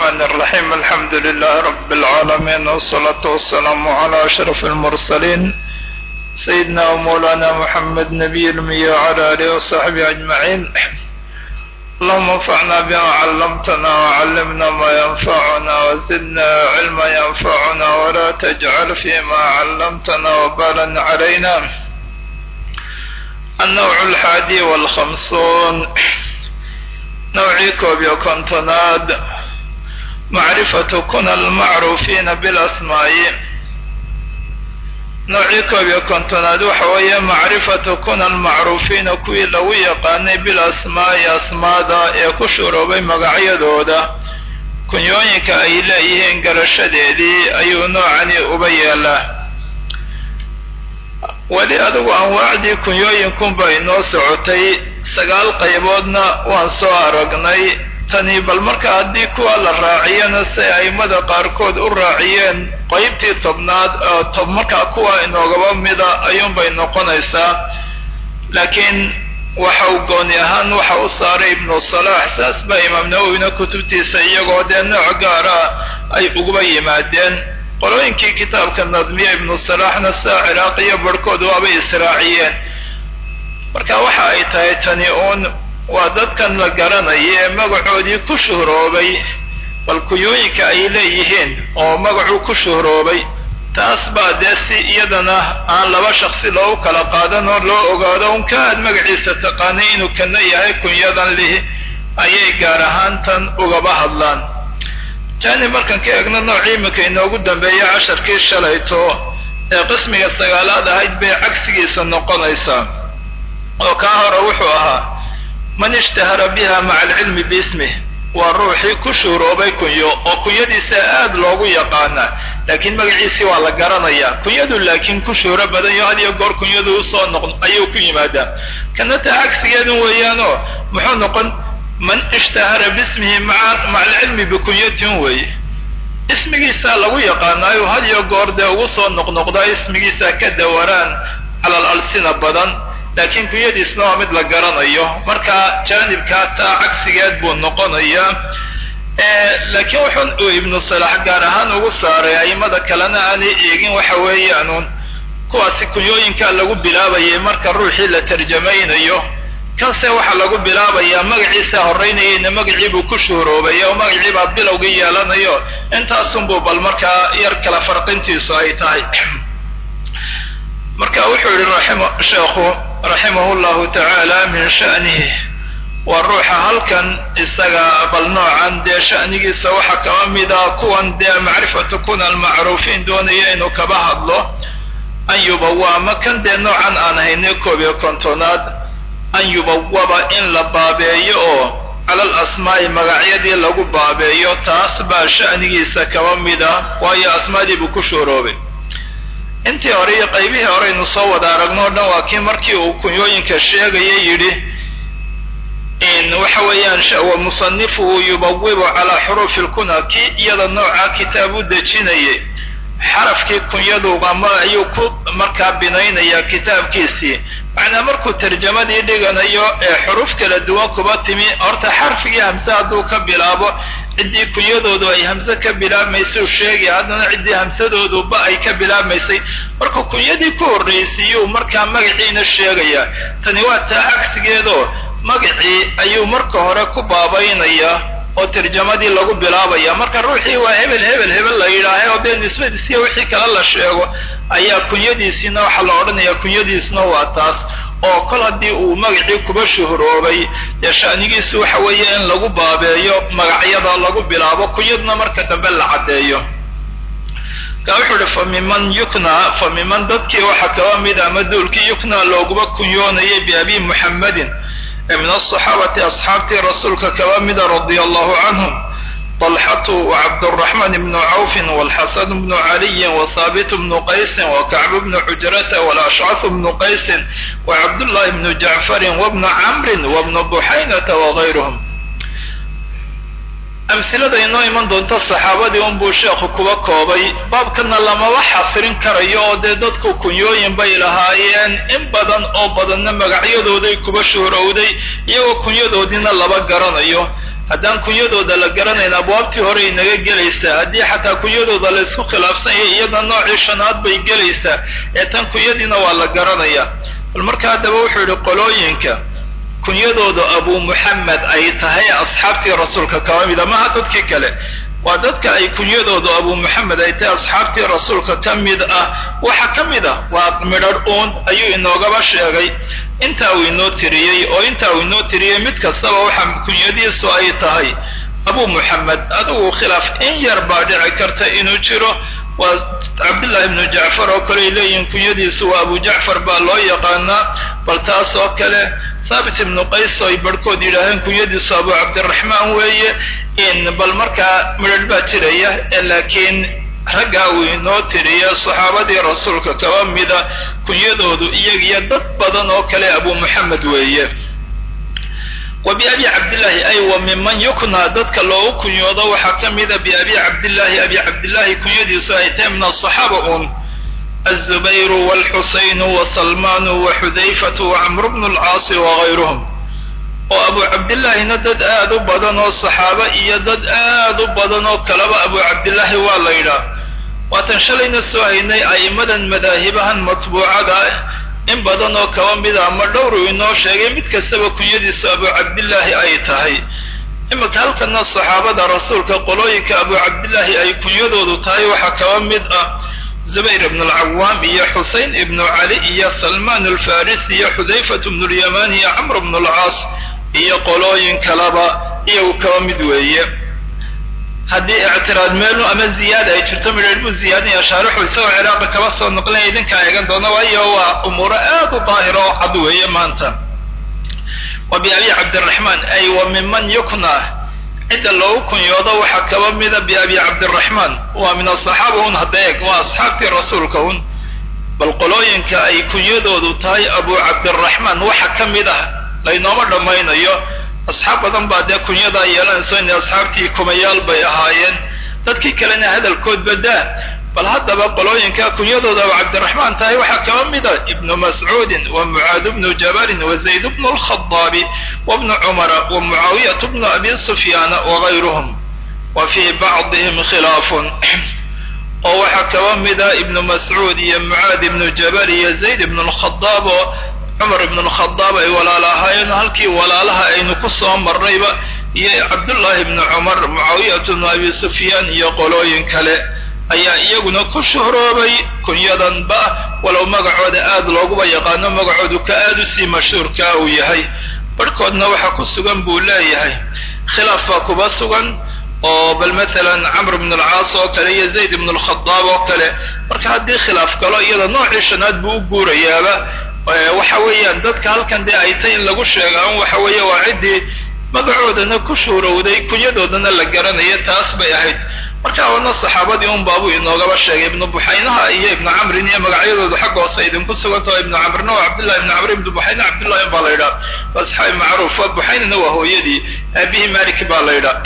الرحمن الرحيم الحمد لله رب العالمين والصلاة والسلام على أشرف المرسلين سيدنا ومولانا محمد نبي المية وعلى آله وصحبه أجمعين اللهم انفعنا بما علمتنا وعلمنا ما ينفعنا وزدنا علما ينفعنا ولا تجعل فيما علمتنا وبالا علينا النوع الحادي والخمسون نوعي كوب يكونتناد معرفة كنا المعروفين بالأسماء noocii koob iyo kontonaad waxa weeye macrifatu kuna almacruufiina kuwii lagu yaqaanay bil asmaa'i asmaada ee ku shuroobay magacyadooda kunyooyinka ay leeyihiin garashadeedii ayuu noocani uba yeelaa weli adigu anwaacdii kunyooyinkunba inoo socotay sagaal qayboodna waan soo aragnay tani bal marka haddii kuwa la raaciyana si aimada qaarkood u raaciyeen qaybtii tobnaad oo tob markaa kuwa inoogaba mida ayuunbay noqonaysaa laakiin waxa uu gooni ahaan waxa u saaray ibnu salaax saas baa imaam nawowina kutubtiisa iyagoo dee nooc gaara ay uguba yimaadeen qolooyinkii kitaabka nadmiya ibnu salaaxna sidaa ciraaqiyo barhkood waabay israaciyeen marka waxa ay tahay tani uun waa dadkan la garanaya ee magacoodii ku shuhroobay bal kuyooyinka ay leeyihiin oo magacuu ku shuhroobay taas baa dee si iyadana aan laba shaksi loogu kala qaadan oo loo ogaado un ka aad magaciisa taqaanay inuu kana yahay kunyadan lihi ayay gaar ahaan tan ugaba hadlaan jani markaan ka eegno noocii iminka inoogu dambeeya casharkii shalayto ee qismiga sagaalaad ahayd bay cagsigiisa noqonaysaa oo kaa hore wuxuu ahaa man ishtahara biha maca alcilmi biismih waa ruuxii ku shuhroobay kunyo oo kunyadiisa aad loogu yaqaana laakiin magaciisii waa la garanayaa kunyadu laakiin ku shuhro badan yo had iyo goor kunyadu usoo noq ayuu ku yimaadaa kana taa cagsigeedan weeyaanoo muxuu noqon man ishtahara biismihi maa maca alcilmi bikunyatin weeye ismigiisaa lagu yaqaanaayo had iyo goor dee ugu soo noqnoqdaa ismigiisa ka dawaraan cala al alsina badan laakiin kunyadiisna waa mid la garanayo marka jaanibkaa taa cagsigeed buu noqonayaa laakiin wuxuu ibnu salax gaar ahaan ugu saaray aimada kalena aanay eegin waxa weeyaanuun kuwaasi kunyooyinkaa lagu bilaabayay marka ruuxii la tarjamaynayo kanse waxaa lagu bilaabayaa magaciisa horeynayayna magaciibuu ku shuhroobay oo magaciibaa bilowgii yeelanayo intaasunbuu bal markaa yar kala farqintiisu ay tahay marka wuxuu yihi sheekhu raximahu llahu tacaala min sha'nihi waa ruuxa halkan isaga bal noocan dee sha'nigiisa waxaa kaba mida kuwan dee macrifatu kuna almacruufiin doonaya inuu kaba hadlo an yubawa ama kan dee noocan aan haynay koob iyo kontonaad an yubawaba in la baabeeyo oo cala al asmaa'i magacyadii lagu baabeeyo taas baa sha'nigiisa kaba mida waayo asmaadii buu ku shuuroobay intii hore iyo qaybihii horeynu soo wada aragno o dhan waa kii markii uu kunyooyinka sheegaya yidhi waxa weeyaan wa musanifuhu yubawibu calaa xuruufi lkuna kii iyada noocaa kitaab u dejinayay xarafkii kunyadu ama ayuu ku markaa binaynaya kitaabkiisii macnaa markuu tarjamadii dhiganayo ee xuruuf kala duwan kuba timi horta xarfigii hamse hadduu ka bilaabo ciddii kunyadoodu ay hamse ka bilaabmaysay u sheegaya haddana ciddii hamsadooduba ay ka bilaabmaysay markuu kunyadii ku horraysiiyuu markaa magaciina sheegaya tani waa taa cagsigeedoo magacii ayuu marka hore ku baabaynaya oo tarjamadii lagu bilaabaya marka ruuxii waa hebel hebel hebel la yidhaahay oo dee nisbadiisiya wixii kale la sheego ayaa kunyadiisiina waxaa la odhanaya kunyadiisna waa taas oo kol haddii uu magacii kuba shuhroobay dee sha'nigiisu waxa weeye in lagu baabeeyo magacyada lagu bilaabo kunyadna marka dambe la caddeeyo ka wuxuu uhi fa miman yukna fa miman dadkii waxaa kaba mid ama duulkii yukna looguba kunyoonayay biabi muxammadin min asaxaabati asxaabtii rasuulka kaba mida radia allahu canhum طلxة وcبدالرحمن بن عوف والxسن بن علي وثابت بن qays وكعب بن xجرة والأشcث بن qays وcبداللhi بن جعفر وبن cمر وبن بحynة وغayrهم amhilada inoo iman doonta saxaabadii unbuu sheekhu kuba koobay baabkana lamaba xasirin karayo oo dee dadku kunyooyin bay lahaayeen in badan oo badanna magacyadooday kuba shuhrowday iyagoo kunyadoodiina laba garanayo haddaan kunyadooda la garanayn abwaabtii hore inaga gelaysaa haddii xataa kunyadooda la isku khilaafsanyay iyada noocii shanaad bay gelaysaa ee tan kunyadiina waa la garanaya bal marka haddaba wuxuu yihi qolooyinka kunyadooda abu muxamed ay tahay asxaabtii rasuulka kaba mida maha dadkii kale waa dadka ay kunyadoodu abu muxamed ay tahay asxaabtii rasuulka ka mid ah waxa ka mid ah waa midharh uun ayuu inoogaba sheegay intaa uu inoo tiriyey oo intaa uu inoo tiriyey mid kastaba waxa kunyadiisu ay tahay abu muxamed adigu khilaaf in yar baa dhici karta inuu jiro waa cabdullahi ibnu jacfar oo kale ay leeyihiin kunyadiisu waa abu jacfar baa loo yaqaanaa bal taas oo kale thaabit ibnu qays oo ay barhkood yidhaaheen kunyadiisu abu cabdiraxmaan weeye in bal markaa midharh baa jiraya laakiin raggaa uu inoo tiriya saxaabadii rasuulka kaba mida kunyadoodu iyagiyo dad badan oo kale abu muxamed weeye wa biabi cabdillaahi ay wa minman yuknaa dadka loogu kunyoodo waxaa ka mida biabi cabdillaahi abi cabdillaahi kunyadiisu ay tahay min asaxaaba un azubayru walxusaynu wasalmaanu waxudayfatu wacamru bnu lcaasi wagayruhum oo abu cabdillaahina dad aad u badan oo saxaabo iyo dad aad u badan oo kaleba abu cabdillaahi waa la yidhaah waatan shalayna soo haynay a'immadan madaahibahan matbuucada ah in badan oo kaba mida ama dhowru inoo sheegay mid kastaba kunyadiisu abu cabdillaahi ay tahay iminka halkana saxaabada rasuulka qolooyinka abu cabdillaahi ay kunyadoodu tahay waxaa kaba mid ah zubayr ibnu alcawaam iyo xusein ibnu cali iyo salmaan alfarisi iyo xudayfat bnu lyamaan iyo camr bnu lcaas iyo qolooyin kaleba iyagu kaba mid weeye haddii ictiraad meelu ama ziyaada ay jirto midheer buu ziyaadinaya shaarixu isagoo ciraaqa kaba soo noqlinaya idinkaa eegan doona waayo waa umuuro aad u daahira oo cad weeye maanta wa biabi cabdiraxmaan ay wa minman yukna cidda loogu kunyoodo waxaa kaba mida biabi cabdiraxmaan waa min asaxaaba un hadda eeg waa asxaabtii rasuulka un bal qolooyinka ay kunyadoodu tahay abu cabdiraxmaan waxa ka mid ah laynooma dhammaynayo asxaab badan baa dee kunyadaa yeelanayso inay asxaabtii kumayaal bay ahaayeen dadkii kalena hadalkood badaa bal haddaba qolooyinka kunyadooda abu cabdiraxmaan tahay waxaa kaba mida ibnu mascuudin wa mucaad bnu jabalin wa zayd bnu lkhadaabi wa bnu cumara wa mucaawiyat bnu abi sufyaana wagayruhum wa fii bacdihim khilaafun oo waxaa kaba mida ibnu mascuud iyo mucaad ibnu jabal iyo zayd ibnu lkhadaab oo cumar ibnu lkhadaab ay walaala ahaayeen halkii walaalaha aynu ku soo marnayba iyo cabdullaahi ibnu cumar mucaawiyat bnu abi sufyaan iyo qolooyin kale ayaa iyaguna ku shuhroobay kunyadanba walow magacooda aad looguba yaqaano magacoodu ka aad usii mashhuurkaa uu yahay barhkoodna waxaa ku sugan buu leeyahay khilaaf baa kuba sugan oo bal maalan camr ibn alcaas oo kale iyo zayd ibn alkhadaab oo kale marka haddii khilaaf galo iyada noocii shanaad buu u guurayaaba waxa weeyaan dadka halkan dee ay tay in lagu sheegaan waxa weeye waa ciddii magacoodana ku shuurowday kunyadoodana la garanaya taas bay ahayd marka wana saxaabadii un baabuu inoogaba sheegay ibnu buxaynaha iyo ibnu camrin iyo magacyadoodu xagga hoose idinku sugantao ibnu camrna waa cabdillahi ibnu camr ibnu buxayna cabdillahi baa la yidhaha waa saxaabi macruufa buxaynana waa hooyadii aabihii malik baa la yidhaha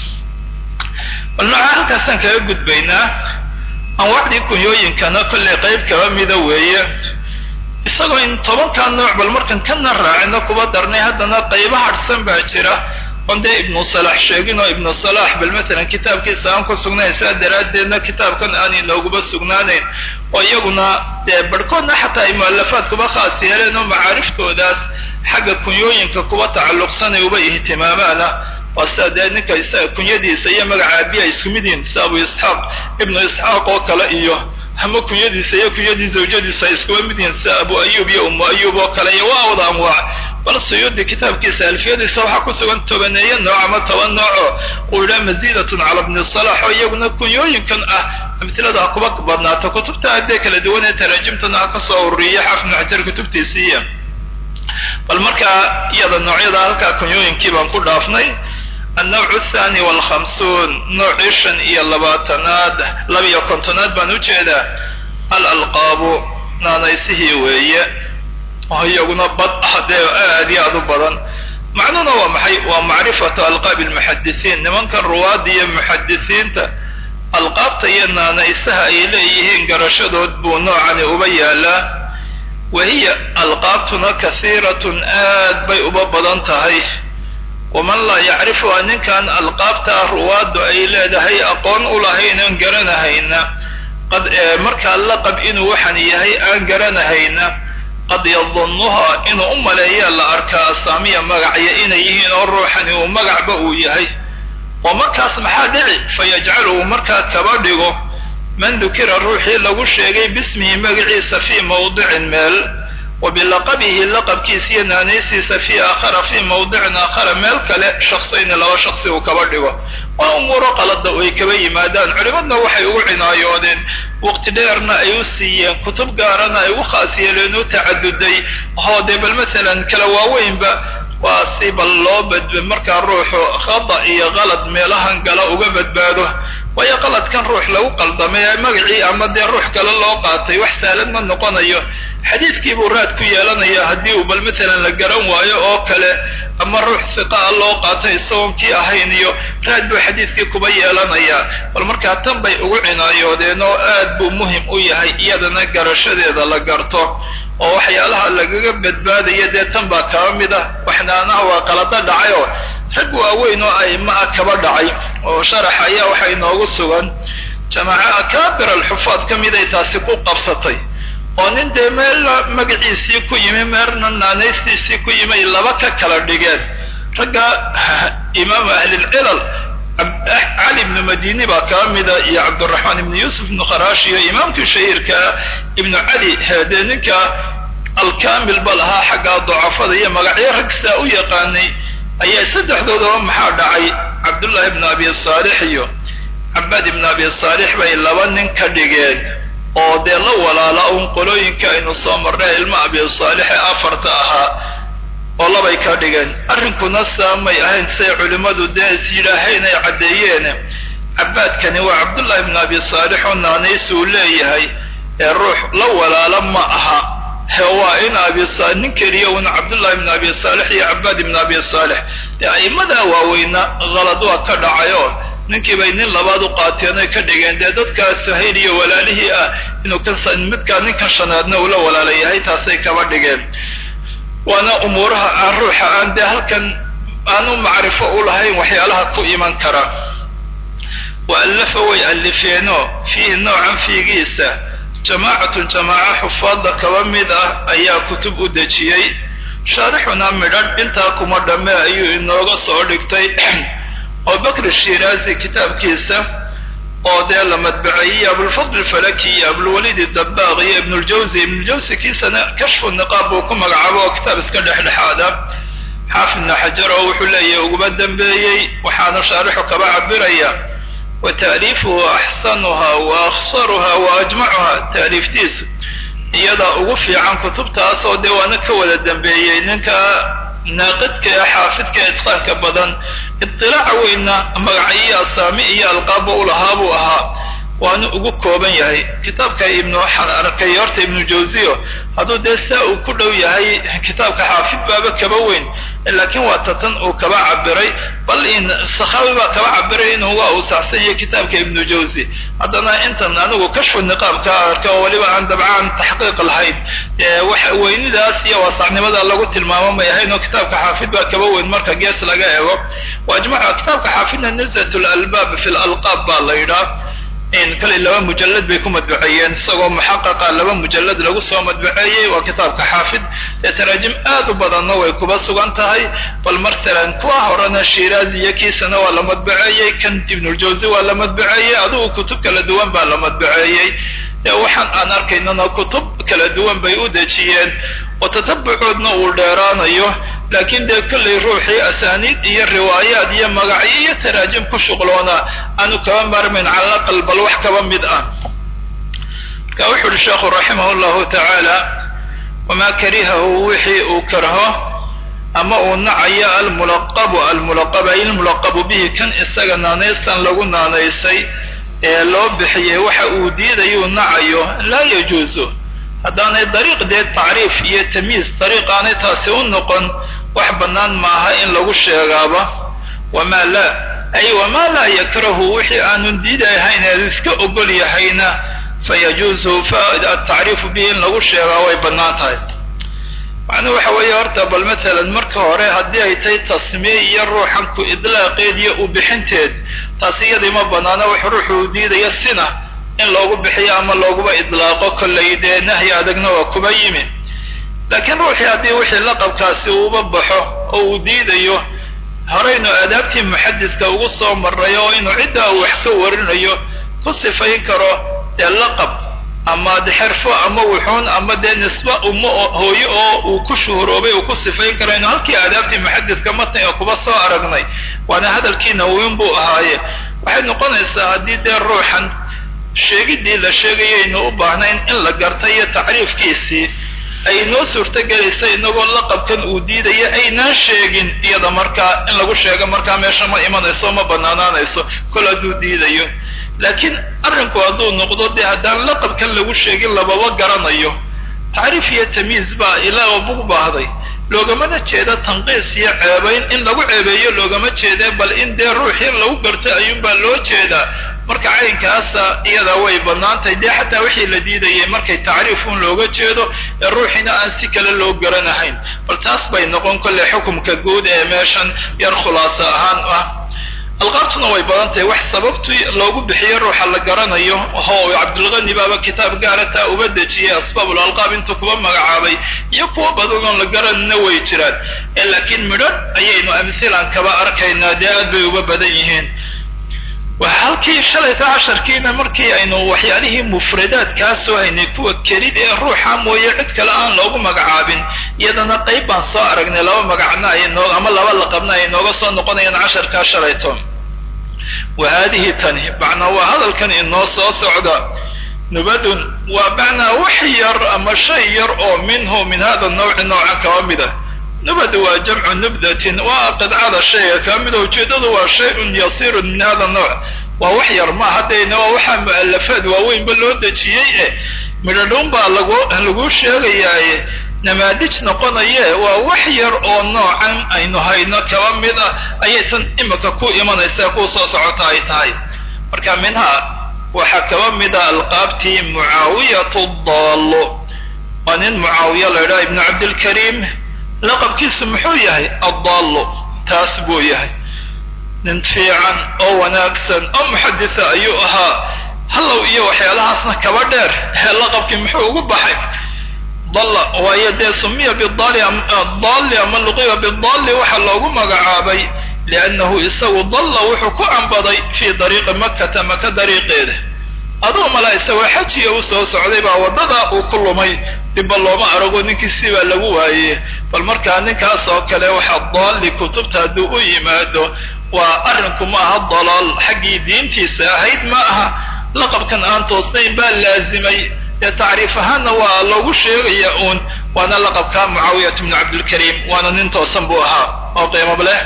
bal nooca halkaasaan kaga gudbaynaa anwaacdii kunyooyinkana kollay qayb kaba mida weeye isagoo in tobankaa nooc bal markan kana raacino kuba darnay haddana qayba hadhsan baa jira on dee ibnu salax sheegin oo ibnu salax bal matalan kitaabkiisa aan ku sugnayn saa daraaddeedna kitaabkan aan inooguba sugnaanayn oo iyaguna dee barhkoodna xataa ay mualafaad kuba khaas yeeleen oo macaariftoodaas xagga kunyooyinka kuba tacalluqsanay uba ihtimaamaana waa sida dee ninka isaga kunyadiisa iyo magaca aabiya ay isku mid yihin sida abu isxaaq ibnu isxaaq oo kale iyo ama kunyadiisa iyo kunyadii zawjadiisa ay iskuba mid yihin sida abu ayub iyo umu ayub oo kale iyo waa wada anwaac bal suyuudi kitaabkiisa alfiyadiisa waxaa ku sugan tobaneeyo nooc ama toban nooco uu yidhaha mazidatun cala bni salax oo iyaguna kunyooyinkan ah amtilada ha kuba badnaato kutubta addee kala duwan ee taraajimtana ha ka soo ururiya xafnu xajar kutubtiisiiya bal markaa iyada noocyada halkaa kunyooyinkii baan ku dhaafnay annawc athani walkhamsuun noocii shan iyo labaatanaad labiyo kontonaad baan ujeedaa alalqaabu naanaysihii weeye oo iyaguna bad ah dee aad iyo aad u badan macnuhuna waa maxay waa macrifatu alqaabi almuxadisiin nimankan ruwaadda iyo muxadisiinta alqaabta iyo naanaysaha ay leeyihiin garashadood buu noocani uba yaalaa wahiya alqaabtuna kasiiratun aad bay uba badan tahay waman laa yacrifuha ninkan alqaabtaa ruwaaddu ay leedahay aqoon u lahayn aan garanahayna qad markaa laqab inuu waxan yahay aan garanahayna qad yadunnuha inuu u maleeyaa la arkaa asaamiya magacya inay yihiin oo ruuxani uu magacba uu yahay oo markaas maxaa dhici fayajcaluhu markaa kaba dhigo man dukira ruuxii lagu sheegay bismihi magaciisa fii mawdicin meel wa bilaqabihi laqabkiisa iyo naanaysiisa fii aakhara fii mawdicin aakhara meel kale shaksayni laba shaksi uu kaba dhigo waa umuuro qalada ay kaba yimaadaan culimadna waxay ugu cinaayoodeen waqti dheerna ay u siiyeen kutub gaarana ay ugu khaas yeeleen u tacaduday hoo dee bal masalan kala waaweynba waa si bal loo badba markaa ruuxu khada iyo qalad meelahan gala uga badbaado waayo qaladkan ruux lagu qaldamay magacii ama dee ruux kale loo qaatay wax saalan ma noqonayo xadiidkii buu raad ku yeelanaya haddii uu bal masalan la garan waayo oo kale ama ruux siqaa loo qaatay isagoon kii ahayn iyo raad buu xadiidkii kuba yeelanayaa bal markaa tan bay ugu cinaayoodeen oo aad buu muhim u yahay iyadana garashadeeda la garto oo waxyaalaha lagaga badbaadaya dee tan baa kaba mid ah waxnaanaha waa qalado dhacay oo rag waaweyn oo aima ah kaba dhacay oo sharax ayaa waxa inoogu sugan jamaaca akaabir alxufaad ka miday taasi ku qabsatay oo nin dee meelna magaciisii ku yimi meelna naanaystiisii ku yimay laba ka kala dhigeen ragga imaamu ahlilcilal cali ibnu madini baa kaba mida iyo cabduraxmaan ibnu yuusuf ibnu kharash iyo imaamkii shahiirkaa ibnu cali dee ninka alkamil ba lahaa xagga dacafada iyo magacyo rag saa u yaqaanay ayaa saddexdoodaba maxaa dhacay cabdullahi ibnu abi saalix iyo cabaad ibnu abi saalix bay laba nin ka dhigeen oo dee la walaala un qolooyinka aynu soo marnay ilma abi saalix ee afarta ahaa oo labay ka dhigeen arrinkuna saamay ahayn say culimmadu dee is yidhaaheen ay caddeeyeen cabaadkani waa cabdullahi ibnu abi saalix oo naanays uu leeyahay ee ruux la walaala ma aha he waa in abi nin keliya un cabdullahi ibnu abi saalix iyo cabaad ibnu abi saalix dee a'immadaa waaweyna qalad waa ka dhacayoo ninkii bay nin labaad u qaateen oy ka dhigeen dee dadkaa suhayl iyo walaalihii ah inuu ka midkaa ninkan shanaadna ula walaala yahay taasay kaba dhigeen waana umuuraha aan ruuxa aan dee halkan aanu macrifo u lahayn waxyaalaha ku iman kara wa allafa way allifeeno fiihi noocan fiigiisa jamaacatun jamaaca xufaadda kaba mid ah ayaa kutub u dejiyey shaarixuna midhadh intaa kuma dhamme ayuu inooga soo dhigtay oo bakr shiraazi kitaabkiisa oo dee la madbaceeyey abulfadl falaki iyo abulwalid dabaaq iyo ibnuljawzi ibnuljawzi kiisana kashfu niqaab buu ku magacaabo oo kitaab iska dhexdhexaada xaafid ibnu xajar oo wuxuu leeyahay uguba dambeeyey waxaanu shaarixu kaba cabiraya wa taaliifuhu axsanuha wa akhsaruha wa ajmacuha taaliiftiisu iyadaa ugu fiican kutubtaas oo dee waana ka wada dambeeyey ninka naaqidka ee xaafidka ee itqaanka badan idilaaca weynna magacyo asaami iyo alqaabba u lahaa buu ahaa waana ugu kooban yahay kitaabka ibnu waxaan arkay horta ibnu jawziyo hadduu dee saa uu ku dhow yahay kitaabka xaafid baaba kaba weyn laakiin waa tatan uu kaba cabiray bal in sakhawi baa kaba cabiray inuu waa uu saxsan yahay kitaabka ibnu jawzi haddana intan anigu kashfu niqaabka arka oo weliba aan dabcaan taxqiiq lahayn waxa weynidaas iyo waasacnimada lagu tilmaamo may ahayn oo kitaabka xaafid baa kaba weyn marka gees laga eego waajmaca kitaabka xaafidna nusat lalbaab fi lalqaab baa la yidhaah kale laba mujalad bay ku madbaceeyeen isagoo muxaqaqa laba mujalad lagu soo madbaceeyey waa kitaabka xaafid ee taraajim aad u badanna way kuba sugan tahay bal masalan kuwa horena shiraazi iyo kiisana waa la madbaceeyey kan ibnuljawzi waa la madbaceeyey adigu kutub kala duwan baa la madbaceeyey waxaan aan arkaynana kutub kala duwan bay u dejiyeen oo tatabucoodna uu dheeraanayo laakiin dee kollay ruuxii asaaniid iyo riwaayaad iyo magacyo iyo taraajim ku shuqloona aanu kaba maarmayn cala aqal bal wax kaba mid ah marka wuxu uhi sheekhu raximah llahu tacaala wamaa karihahu wixii uu karho ama uu nacayo almulaqabu almulaqab ay ilmulaqabu bihi kan isaga naanaystan lagu naanaysay ee loo bixiyey waxa uu diidayuu nacayo laa yajuusu haddaanay dariiq dee tacriif iyo tamyiis dariiq aanay taasi u noqon wax bannaan maaha in lagu sheegaaba wamaa laa ay wamaa laa yakrahu wixii aanun diidahayn ee iska ogol yahayna fayajuusu atacriifu bihi in lagu sheegaa way bannaan tahay macnuhu waxa weeye horta bal matalan marka hore haddii ay tahay tasmiye iyo ruuxan ku idlaaqeed iyo u bixinteed taas iyadii ma banaana wax ruuxu u diidaya sina in loogu bixiyo ama looguba idlaaqo kollay dee nahyi adagna waa kuba yimi laakiin ruuxii haddii wixii laqabkaasi uuba baxo oo uu diidayo horeynu aadaabtii muxadidka ugu soo maray oo inuu ciddaa uu wax ka warinayo ku sifayn karo dee laqab ama de xerfo ama wuxuun ama dee nisba ummo hooyo oo uu ku shuhuroobay uu ku sifayn karo inu halkii aadaabtii muxadidka matniga kuba soo aragnay waana hadalkii nawiin buu ahaaye waxay noqonaysaa haddii dee ruuxan sheegiddii la sheegayaynu u baahnayn in la garta iyo tacriifkiisii ay noo suurtogelaysa inagoo laqabkan uu diidaya aynaan sheegin iyada markaa in lagu sheego markaa meesha ma imanayso ma banaanaanayso kol hadduu diidayo laakiin arrinku hadduu noqdo dee haddaan laqabkan lagu sheegin lababa garanayo tacriif iyo tamyiiz baa ilaa bug baahday loogamana jeeda tanqiis iyo ceebayn in lagu ceebeeyo loogama jeede bal in dee ruuxii lagu garto ayuunbaa loo jeedaa marka caynkaasa iyada way bannaantahay dee xataa wixii la diidayay markay tacriifun looga jeedo ee ruuxiina aan si kale loo garanahayn bal taas bay noqon kolley xukumka guud ee meeshan yar khulaaso ahaan ah alqaabtuna way badan tahay wax sababtu loogu bixiyo ruuxa la garanayo ho cabdulqani baaba kitaab gaara taa uba dejiyay asbaabul alqaab intuu kuba magacaabay iyo kuwa badan oon la garanayna way jiraan laakiin midhan ayaynu amhilan kaba arkaynaa dee aad bay uba badan yihiin halkii shalayta casharkiina markii aynu waxyaalihii mufradaadkaa soo haynay kuwa kelid ee ruuxa mooye cid kale aan loogu magacaabin iyadana qayb baan soo aragnay laba magacna ay noo ama laba laqabna ay nooga soo noqonayaan casharkaa shalayto wa haadihi tani macnaa waa hadalkan inoo soo socda nubadun waa macnaa wax yar ama shay yar oo minhu min hada nawci nooca kaba mid ah nubad waa jamcu nubdatin waa qidcada shayga kaa mida ujeedadu waa shay-un yasiirun min hada nooc waa wax yar ma haddayna waa waxaa mu'alafaad waaweynba loo dejiyey e midhadhuun baa lagu lagu sheegayaaye namaadij noqonaye waa wax yar oo noocan aynu hayno kaba mid ah ayay tan imika ku imanaysaa ku soo socota ay tahay marka minhaa waxaa kaba mida alqaabtii mucaawiyatu daallo waa nin mucaawiya la idhaha ibnu cabdilkariim laqabkiisu muxuu yahay addaallo taas buu yahay nin fiican oo wanaagsan oo muxaditha ayuu ahaa hallow iyo waxyaalahaasna kaba dheer ee laqabkii muxuu ugu baxay dalla waayo dee sumiya bidali dalli ama luqiba bidalli waxaa loogu magacaabay liannahu isagu dalla wuxuu ku ambaday fii dariiqi makkata maka dariiqeeda aduu mala isagoo xajiya u soo socday baa waddada uu ku lumay dibba looma arago ninkiisii baa lagu waayey bal markaa ninkaas oo kale waxaa daalli kutubta hadduu u yimaado waa arrinku ma aha dalaal xaggii diintiisa ahayd ma aha laqabkan aan toosnayn baa laazimay dee tacriif ahaanna waa loogu sheegaya uun waana laqabka mucaawiyat bnu cabdilkariim waana nin toosan buu ahaa oo qiimab leh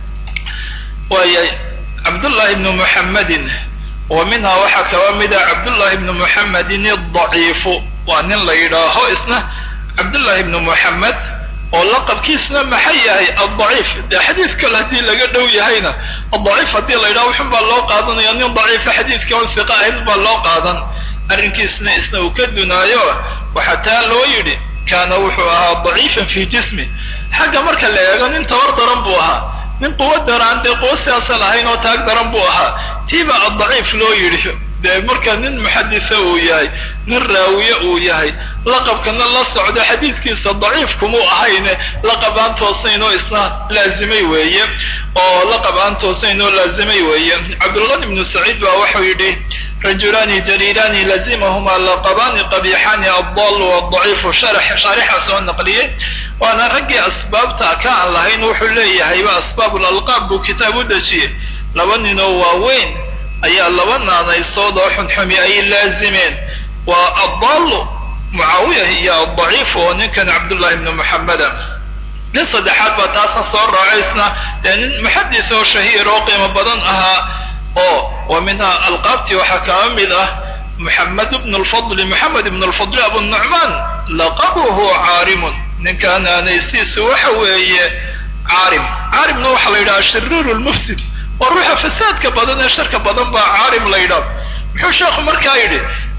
waaya cabdullahi bnu muxammedin wa minhaa waxaa kaba mida cabdullahi bnu muxamedin adaciifu waa nin la yidhaaho isna cabdullahi bnu muxamed oo laqabkiisna maxay yahay addaciif dee xadiis kale haddii laga dhow yahayna adaciif haddii la yidhaho wuxun baa loo qaadanaya nin daciifa xadiiska on siqa ahayn baa loo qaadan arrinkiisna isna uu ka dunaayo waxaa taa loo yidhi kaana wuxuu ahaa daciifan fii jismi xagga marka la eego nin tabar daran buu ahaa nin quwo daraan dee quwo siyaasa lahayn oo taag daran buu ahaa tiiba addaciif loo yidhi dee marka nin muxadisa uu yahay nin raawiye uu yahay laqabkana la socdo xadiiskiisa daciif kumuu ahayne laqab aan toosnayn oo isna laazimay weeye oo laqab aan toosnayn oo laazimay weeye cabdulqani ibnu saciid baa waxau yidhi rajulaani jaliilaani lazimahumaa laqabaani qabixaani addaalu wadaciifu shaarixa soo naqliyey waana raggii asbaabta ka aan lahayn wuxuu leeyahayba asbaab lalqaab buu kitaab u dejiyey laba ninoo waaweyn ayaa laba naanaysood oo xunxumi ay laazimeen waa addaallu mucaawiya iyo addaciif oo ninkan cabdullahi ibnu muxameda nin saddexaad baa taasna soo raacaysna dee nin muxadis oo shahiir oo qiimo badan ahaa oo wa minhaa alqaabtii waxaa kaba mid ah muxamed bnu lfadli moxamed ibnu lfadli abunucmaan laqabuhu caarimun ninkan aanaystiisu waxa weeye caarim caarimna waxaa la yidhaha shiriiru lmufsid waa ruuxa fasaadka badan ee sharka badan baa caarim la yidhaah muxuu sheekhu markaa yidhi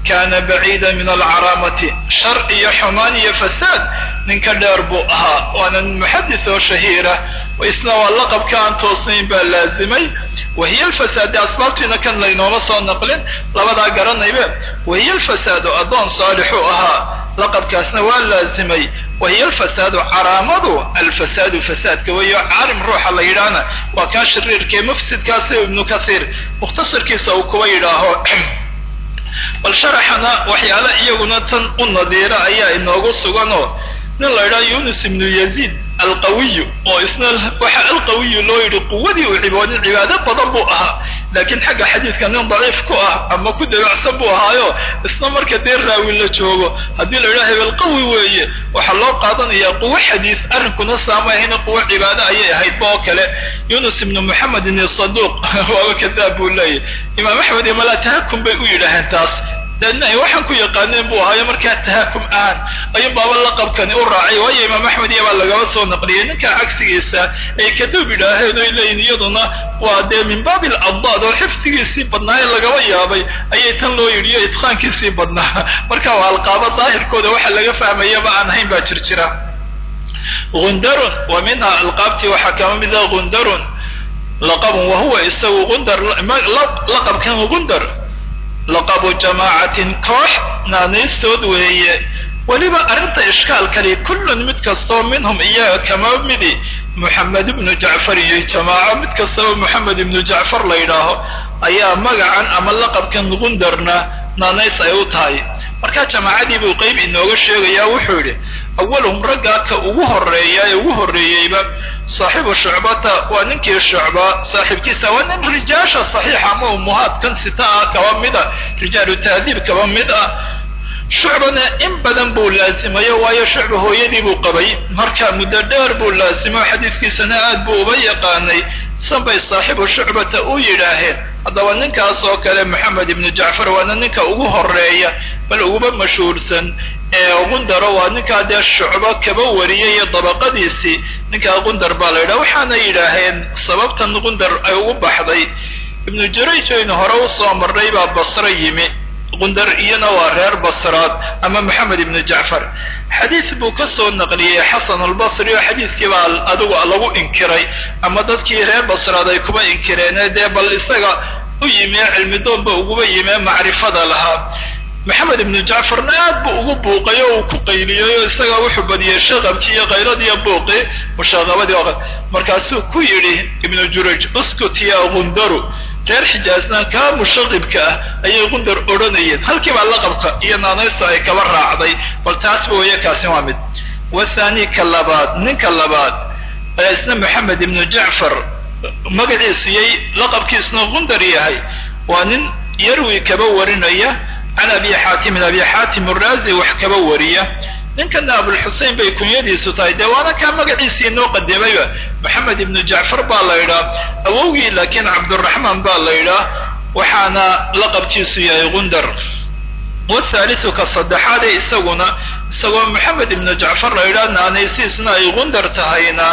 kana baciida min alcaraamati shar iyo xumaan iyo fasaad ninka dheer buu ahaa waana nin muxadis oo shahiira isna waa laqabka aan toosnayn baa laazimay wahiya alfasaade asbaabtiina kan laynooma soo naqlin labadaa garanaybe wahiya alfasaadu addoon saalixu ahaa laqabkaasna waa laazimay wahiya alfasaadu caraamadu alfasaadu fasaadka weeyo caalim ruuxa la yidhaahna waa kaa shariirkae mufsidkaasi ibnu kathiir mukhtasarkiisa uu kuba yidhaaho bal sharaxana waxyaale iyaguna tan u nadiira ayaa inoogu suganoo nin la yidhaha yunus ibnu yaziid alqawiyu oo isna waxa alqawiyu loo yidhi quwadii uu ciboodin cibaado badan buu ahaa laakiin xagga xadiidka nin daciif ku ah ama ku dabacsan buu ahaayo isna marka dee raawi la joogo haddii la yidhaha hebel qawi weeye waxaa loo qaadanayaa quwo xadiis arrinkuna saamahayna quwo cibaado ayay ahaydba oo kale yunus ibnu moxamedin isaduuq waaba kadaab buu leeyahy imaam axmed iyo malaa tahakum bay u yidhaaheen taas waxaan ku yaqaaneen buu ahaayo markaa tahakum ahaan ayuun baaba laqabkani u raacay waayo imaam axmed iyo baa lagaba soo naqliyay ninkaa cagsigiisa ay kadub yidhaaheen oy leeyihin iyaduna waa dee min baabi aladdaad oo xifdigiisii badnaa ee lagaba yaabay ayay tan loo yidhi iyo itqaankiisii badnaa marka waa alqaabo daahirkooda waxa laga fahmayaba aan ahayn baa jir jira gundarun wa minha alqaabtii waxaa kama mid ah gundarun laqabun wahuwa isagu gundar laqabkan gundar laqabu jamaacatin koox naanaystood weeye weliba arrinta ishkaalkali kullun mid kastoo minhum iyaga kama midi moxamed ibnu jacfar iyo jamaaco mid kastaba moxamed ibnu jacfar la yidhaaho ayaa magacan ama laqabkan gundarna naanays ay u tahay markaa jamaacadii buu qeyb inooga sheegayaa wuxuu yidhi awalhum raggaa ka ugu horeeya ee ugu horreeyeyba saaxibu shucbata waa ninkii shucba saaxiibkiisa waa nin rijaasha saxiixa ama umuhaadkan sita ah kaba mid a rijaalu tahdiib kaba mid ah shucbana in badan buu laazimayo waayo shucba hooyadii buu qabay marka muddo dheer buu laazimo xadiiskiisana aad buu uba yaqaanay sanbay saaxibu shucbata u yidhaaheen haddaba ninkaas oo kale moxamed ibnu jacfar waana ninka ugu horeeya bal uguba mashhuursan ee gundaro waa ninkaa dee shucbo kaba wariyay iyo dabaqadiisii ninkaa gundar baa la yidhaha waxaana yidhaaheen sababtan gundar ay ugu baxday ibnu jarayj aynu hore usoo marnay baa basro yimi gundar iyana waa reer basraad ama moxamed ibnu jacfar xadiis buu ka soo naqliyey xasan albasri oo xadiiskii baa adigu lagu inkiray ama dadkii reer basraad ay kuba inkireene dee bal isaga u yimee cilmidoonba uguba yimee macrifada lahaa maxamed ibnu jacfarna aad buu ugu buuqay oo uu ku qayliyey oo isaga wuxuu badiyey shaqabkii iyo qayladiiyo buuqi mushaaqabadii oo markaasuu ku yidhi ibnu juraj uskut ya gundaru reer xijaasna kaa mushaqibka ah ayay gundar odhanayeen halkii baa laqabka iyo naanaysta ay kaba raacday bal taasba weeye kaasi waa mid wathani ka labaad ninka labaad ayaa isna moxamed ibnu jacfar magaciisu yay laqabkiisuna gundar yahay waa nin yarwi kaba warinaya can abi xaatimin abi xaatim uraazi wax kaba wariya ninkana abulxusein bay kunyadiisu tahay dee waana kaa magaciisii inoo qadimayba moxamed ibnu jacfar baa la yidhaah awowgii laakiin cabduraxmaan baa la yidhaah waxaana laqabkiisu yahay gundar wathaalisu ka saddexaade isaguna isagoo moxamed ibnu jacfar la yidhaah naanaysiisna ay gundar tahayna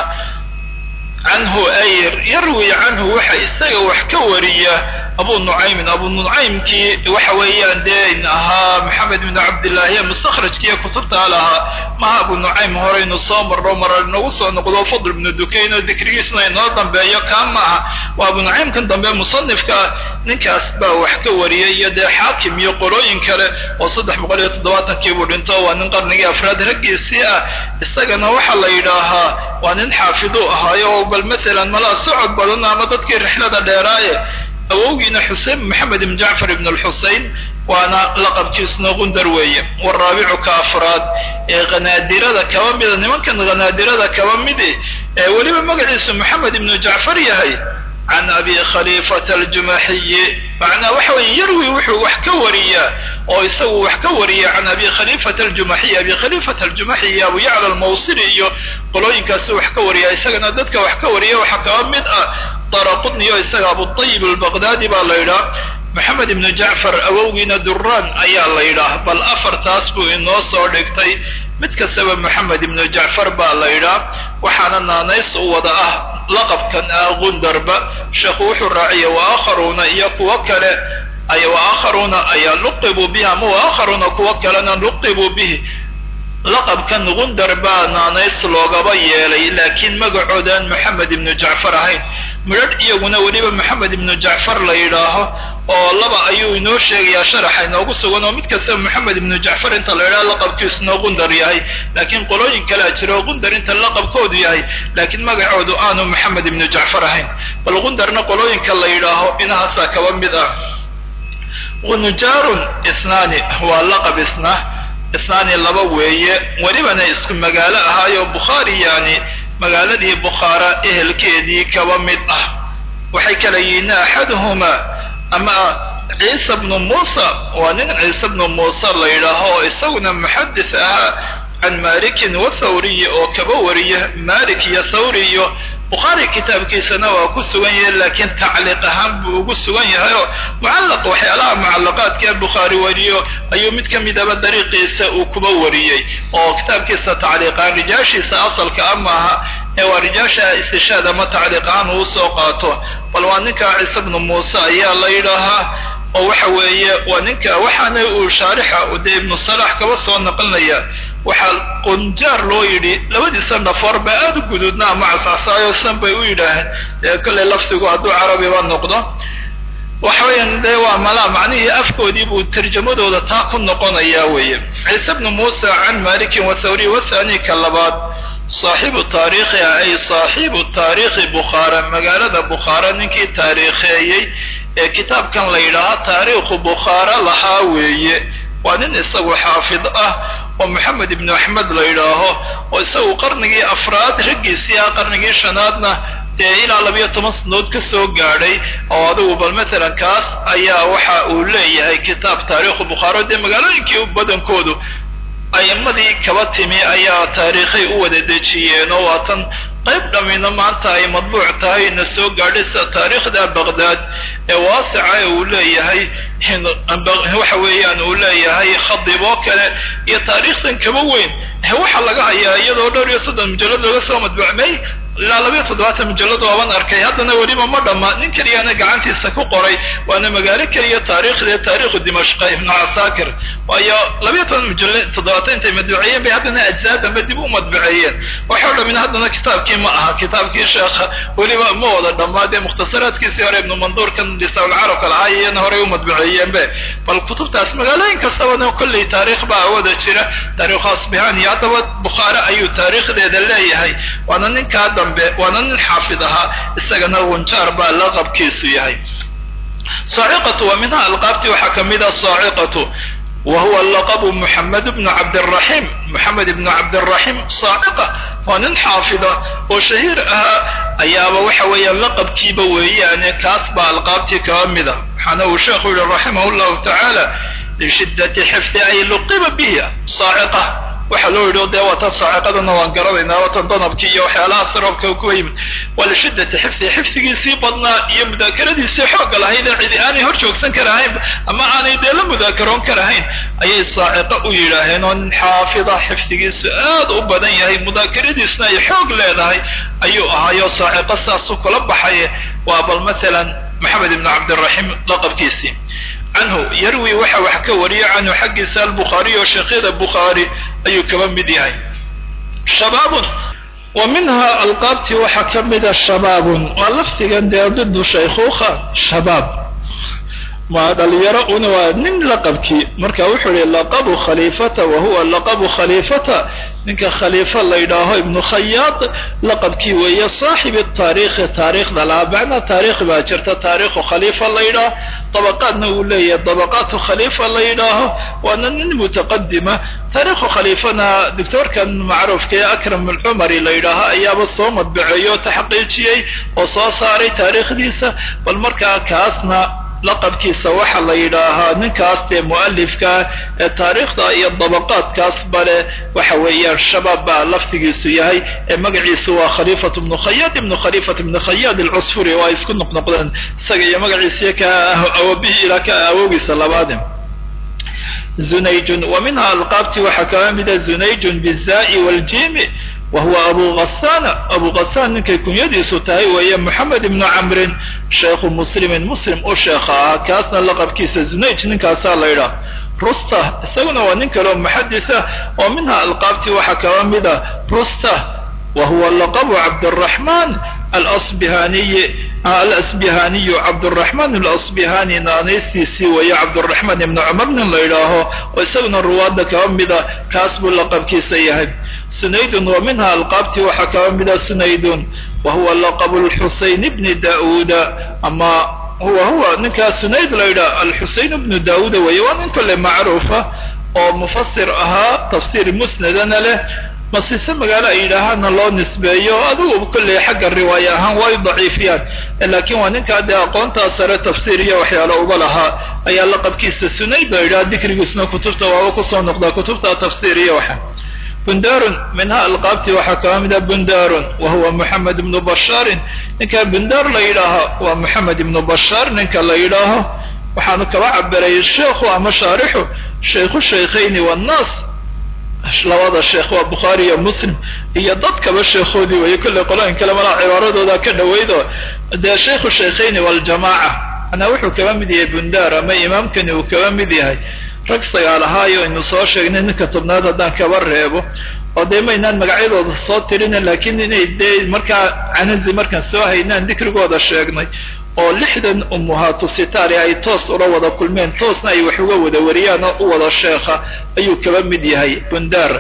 canhu ay yarwi canhu waxa isaga wax ka wariya abu nucaymin abu nucaymkii waxa weeyaan dee ahaa maxamed ibnu cabdillaahi mustakhrajkiiyo kutubtaa lahaa maha abu nucaym horeynu soo marro mara inagu soo noqdo fadl ibnu dukayn oo dikrigiisna inoo dambeeyo kaa maaha waa abu nucaymkan dambe musanifka ninkaas baa wax ka wariyay iyo dee xaakim iyo qolooyin kale oo saddex boqol iyo toddobaatankii buu dhinto waa nin qarnigii afraad raggiisii ah isagana waxaa la yidhaahaa waa nin xaafidu ahaayo oo bal maalan malaa socod badan ama dadkii rixlada dheeraaye awowgiina xusein maxamed ibn jacfar ibn alxusein waana laqabkiisuna gundar weeye waraabicu ka afraad ee hanaadirada kaba mida nimankan hanaadirada kaba midi ee weliba magaciisu maxamed ibnu jacfar yahay can abi khaliifata aljumaxiyi macnaa waxa weeye yarwi wuxuu wax ka wariyaa oo isagu wax ka wariya can abi khaliifata aljumaxiyi abi khaliifata aljumaxiyi abu yacla almawsili iyo qolooyinkaasu wax ka wariya isagana dadka wax ka wariya waxaa kaba mid ah daraqutni oo isaga abutayib albaqdaadi baa la yidhaah maxamed ibnu jacfar awowgiina duraan ayaa la yidhaah bal afartaas buu inoo soo dhigtay mid kastaba maxamed ibnu jacfar baa la yidhaah waxaana naanays u wada ah laqabkan ah gundarba sheekhu wuxuu raaciya wa aakharuuna iyo kuwo kale ay waakharuuna ayaa luqibuu bihi ama waakharuuna kuwo kalena luqibuu bihi laqabkan gundar baa naanays loogaba yeelay laakiin magacoodaan moxamed ibnu jacfar ahayn midhadh iyaguna weliba moxamed ibnu jacfar la yidhaaho oo laba ayuu inoo sheegayaa sharaxa inoogu sugan oo mid kastaba moxamed ibnu jacfar inta la yidhaho laqabkiisuna gundar yahay laakiin qolooyin kalea jira oo gundar inta laqabkoodu yahay laakiin magacoodu aanu moxamed ibnu jacfar ahayn bal gundarna qolooyinka la yidhaaho inahaasaa kaba mid ah gunjaarun isnaani waa laqab isna isnaani laba weeye welibana isku magaalo ahaayo bukhaari yani magaaladii bukhaara ehelkeedii kaba mid ah waxay kala yihiin axaduhumaa ama ciisa bnu muusa waa nin ciise bnu muuse la yidhaaho oo isaguna muxadis ahaa can malikin wa thawriyi oo kaba wariya malik iyo thawri iyo bukhaari kitaabkiisana waa ku sugan yahay laakiin tacliiq ahaan buu ugu sugan yahay oo mucallaq waxyaalaha mucallaqaadka bukhaari wariyo ayuu mid ka midaba dariiqiisa uu kuba wariyey oo kitaabkiisa tacliiqahaan rijaashiisa asalka a maaha ee waa rijaasha istishaad ama tacliiq ahaan uu soo qaato bal waa ninka ciise bnu muuse ayaa la yidhaahaa oo waxa weeye waa ninka waxaana uu shaarixa dee ibnu salax kaba soo naqlinaya waxaa qunjaar loo yidhi labadiisa dhafoor ba aada u guduudna ama casaasaayo san bay u yidhaaheen dee kolley lafdigu hadduu carabiba noqdo waxa weeyaan dee waa malaa macnihii afkoodii buu tarjamadooda taa ku noqonayaa weeye ciise bnu muusa can malikin wa thawri wathani ka labaad saaxibu taariikhi ay saaxibu taariikhi bukhaara magaalada bukhaara ninkii taariikheeyey ee kitaabkan la yidhaaha taariikhu bukhaara lahaa weeye waa nin isagu xaafid ah oo moxamed ibnu axmed la yidhaaho oo isagu qarnigii afraad raggiisii ah qarnigii shanaadna dee ilaa labiyo toban sanood ka soo gaadhay oo adigu bal matalan kaas ayaa waxa uu leeyahay kitaab taariikhu bukhaaro dee magaalooyinkii badankoodu a'imadii kaba timi ayaa taariikhay u wada dejiyeen oo waatan qayb dhammina maanta ay madbuuc tahay na soo gaadhay sida taariikhda baqdaad ee waasica ee uu leeyahay waxa weeyaan uu leeyahay khadib oo kale iyo taariikhdan kaba weyn waxaa laga hayaa iyadoo dhowr iyo soddon mujallad laga soo madbuucmay ilaa labayo toddobaatan mujallad ooban arkay haddana weliba ma dhamma nin keliyana gacantiisa ku qoray waana magaalo keliya taariikhda taariikhu dimashqa ibnu casaakir waayo labayo toban mujallad toddobaatan intay madbuceeyeen bay haddana ajzaa dambe dib u madbuceeyeen waxoo dhamin haddana kitaabkii ma aha kitaabkii sheekha weliba ma wada dhammaa dee mukhtasaraadkiisii hore ibnu manduurkan lisaulcarabka lahaa iyana horey u madbuceeyeenbe bal kutubtaas magaalooyin kastabana kolley taariikh baa wada jira taariikhu asbihaan iyo haddaba bukhaare ayuu taariikhdeeda leeyahay waana ninkaa dambe waana nin xaafid ahaa isagana gunjaar baa laqabkiisu yahay saaciqatu waa minha alqaabti waxaa ka mid a saaciqatu wa huwa laqabu muxamed bnu cabdiraxiim moxamed ibnu cabdiraxiim saaciqa waa nin xaafida oo shahiir ahaa ayaaba waxa weeyaan laqabkiiba weeyaane kaas baa alqaabtii kaba mida waxaana uu sheekhu yihi raximah llahu tacaala lishiddati xifdi ay luqiba bihi saaciqa waxaa loo yidhi dee waatan saaciqadana waan garanaynaa waatan danabkii iyo waxyaalaha sarabka kuwa yimid waa lishiddati xifdi xifdigiisii badnaa iyo mudaakaradiisii xoogga lahayd ee cidi aanay hor joogsan karahayn ama aanay dee la mudaakaroon karahayn ayay saaciqo u yidhaaheen oo nin xaafida xifdigiisu aad u badan yahay mudaakaradiisna ay xoog leedahay ayuu ahaayo saaciqo saasuu kula baxay waa bal maalan maxamed ibnu cabdiraxiim laqabkiisii canhu yarwi waxa wax ka wariya canhu xaggiisa albukhaariy oo sheekhyada bukhaari ayuu kaba mid yahay shabaabun wa minha alqaabtii waxaa ka mida shabaabun waa lafdigan dee didu shaykhuukha shabaab ma dhalinyaro una waa nin laqabkii marka wuxuu yihi laqabu khaliifata wa huwa laqabu khaliifata ninka khaliifa la yidhaaho ibnu khayaad laqabkii weeye saaxibi taariikhi taariikhda lahaa macnaa taariikh baa jirta taariikhu khaliifa la yidhaaho dabaqaadna uu leeyahay dabaqaatu khaliifa la yidhaaho waana nin mutaqadima taariikhu khaliifana doctoorkan macruufka ee akram alcumari la yidhaaho ayaaba soo madbaceeyo o taxqiijiyey oo soo saaray taariikhdiisa bal markaa kaasna laqabkiisa waxaa la yidhaahaa ninkaas dee mu'alifkaa ee taariikhda iyo dabaqaadkaas bale waxa weeyaan shabaab baa laftigiisu yahay ee magaciisu waa khaliifatu ibnu khayaad ibnu khaliifat ibnu khayaad alcusfuri waa isku noqnoqdeen isaga iyo magaciisiyo ka awabihii ilaa ka awoogiisa labaade zunayjun wa minha alqaabti waxaa kala mida zunayjun bizaa'i waljimi wa huwa abu ghasana abu ghasaan ninkay kunyadiisu tahay weeye moxamed ibnu camrin sheekhu muslimin muslim u sheekha ah kaasna laqabkiisa zunayj ninkaasaa la yidhaah rusta isaguna waa nin kaleo muxaditha oo minha alqaabtii waxaa kaba mida rusta wa huwa laqabu cabdiraxmaan alasbihaniyi alasbihaniyu cabduraxmaan alasbihani naanaystiisii weeye cabduraxmaan ibnu cumar nin la yidhaaho oo isaguna ruwaadda kaba mida kaas buu laqabkiisa yahay sunaydun wa minha alqaabtii waxaa kaba mida sunaydun wa huwa laqabu lxusayn bni dauuda ama huwa huwa ninkaa sunayd la yidhaha alxuseyn bnu daauuda weeye waa nin kolle macruufa oo mufasir ahaa tafsiir musnadana leh masiise magaalo ay yidhaahaana loo nisbeeyo adigu kolley xagga riwaaya ahaan way daciifiyaan laakiin waa ninkaa dee aqoontaa sare tafsiir iyo waxyaalo uba lahaa ayaa laqabkiisa sunayd la yidhaha dikrigiisna kutubta waaba kusoo noqdaa kutubta tafsiir iyo waxa bundarun minha alqaabtii waxaa kaba mida bundarun wa huwa moxamed ibnu bashaarin ninka bundar la yidhaaho waa moxamed ibnu bashaar ninka la yidhaaho waxaanu kaba cabiray sheekhu ama shaarixu shaykhu shaykhayni wannaas labada sheekh waa bukhaari iyo muslim iyo dadkaba sheekhoodii weeye kolley qolooyin kale malaa cibaaradooda ka dhawaydo dee shaykhu shaykhayni waljamaaca manaa wuxuu kaba mid yahay bundar ama imaamkani uu kaba mid yahay rag sagaal ahaayo aynu soo sheegnay ninka tobnaad haddaan kaba reebo oo dee maynaan magacyadooda soo tirina laakiin inay dee markaa canazi markaan soo haynaan dikrigooda sheegnay oo lixdan ummuhaatu sitaari ay toos ula wada kulmeen toosna ay wax uga wada wariyaan oo u wada sheekha ayuu kaba mid yahay bundar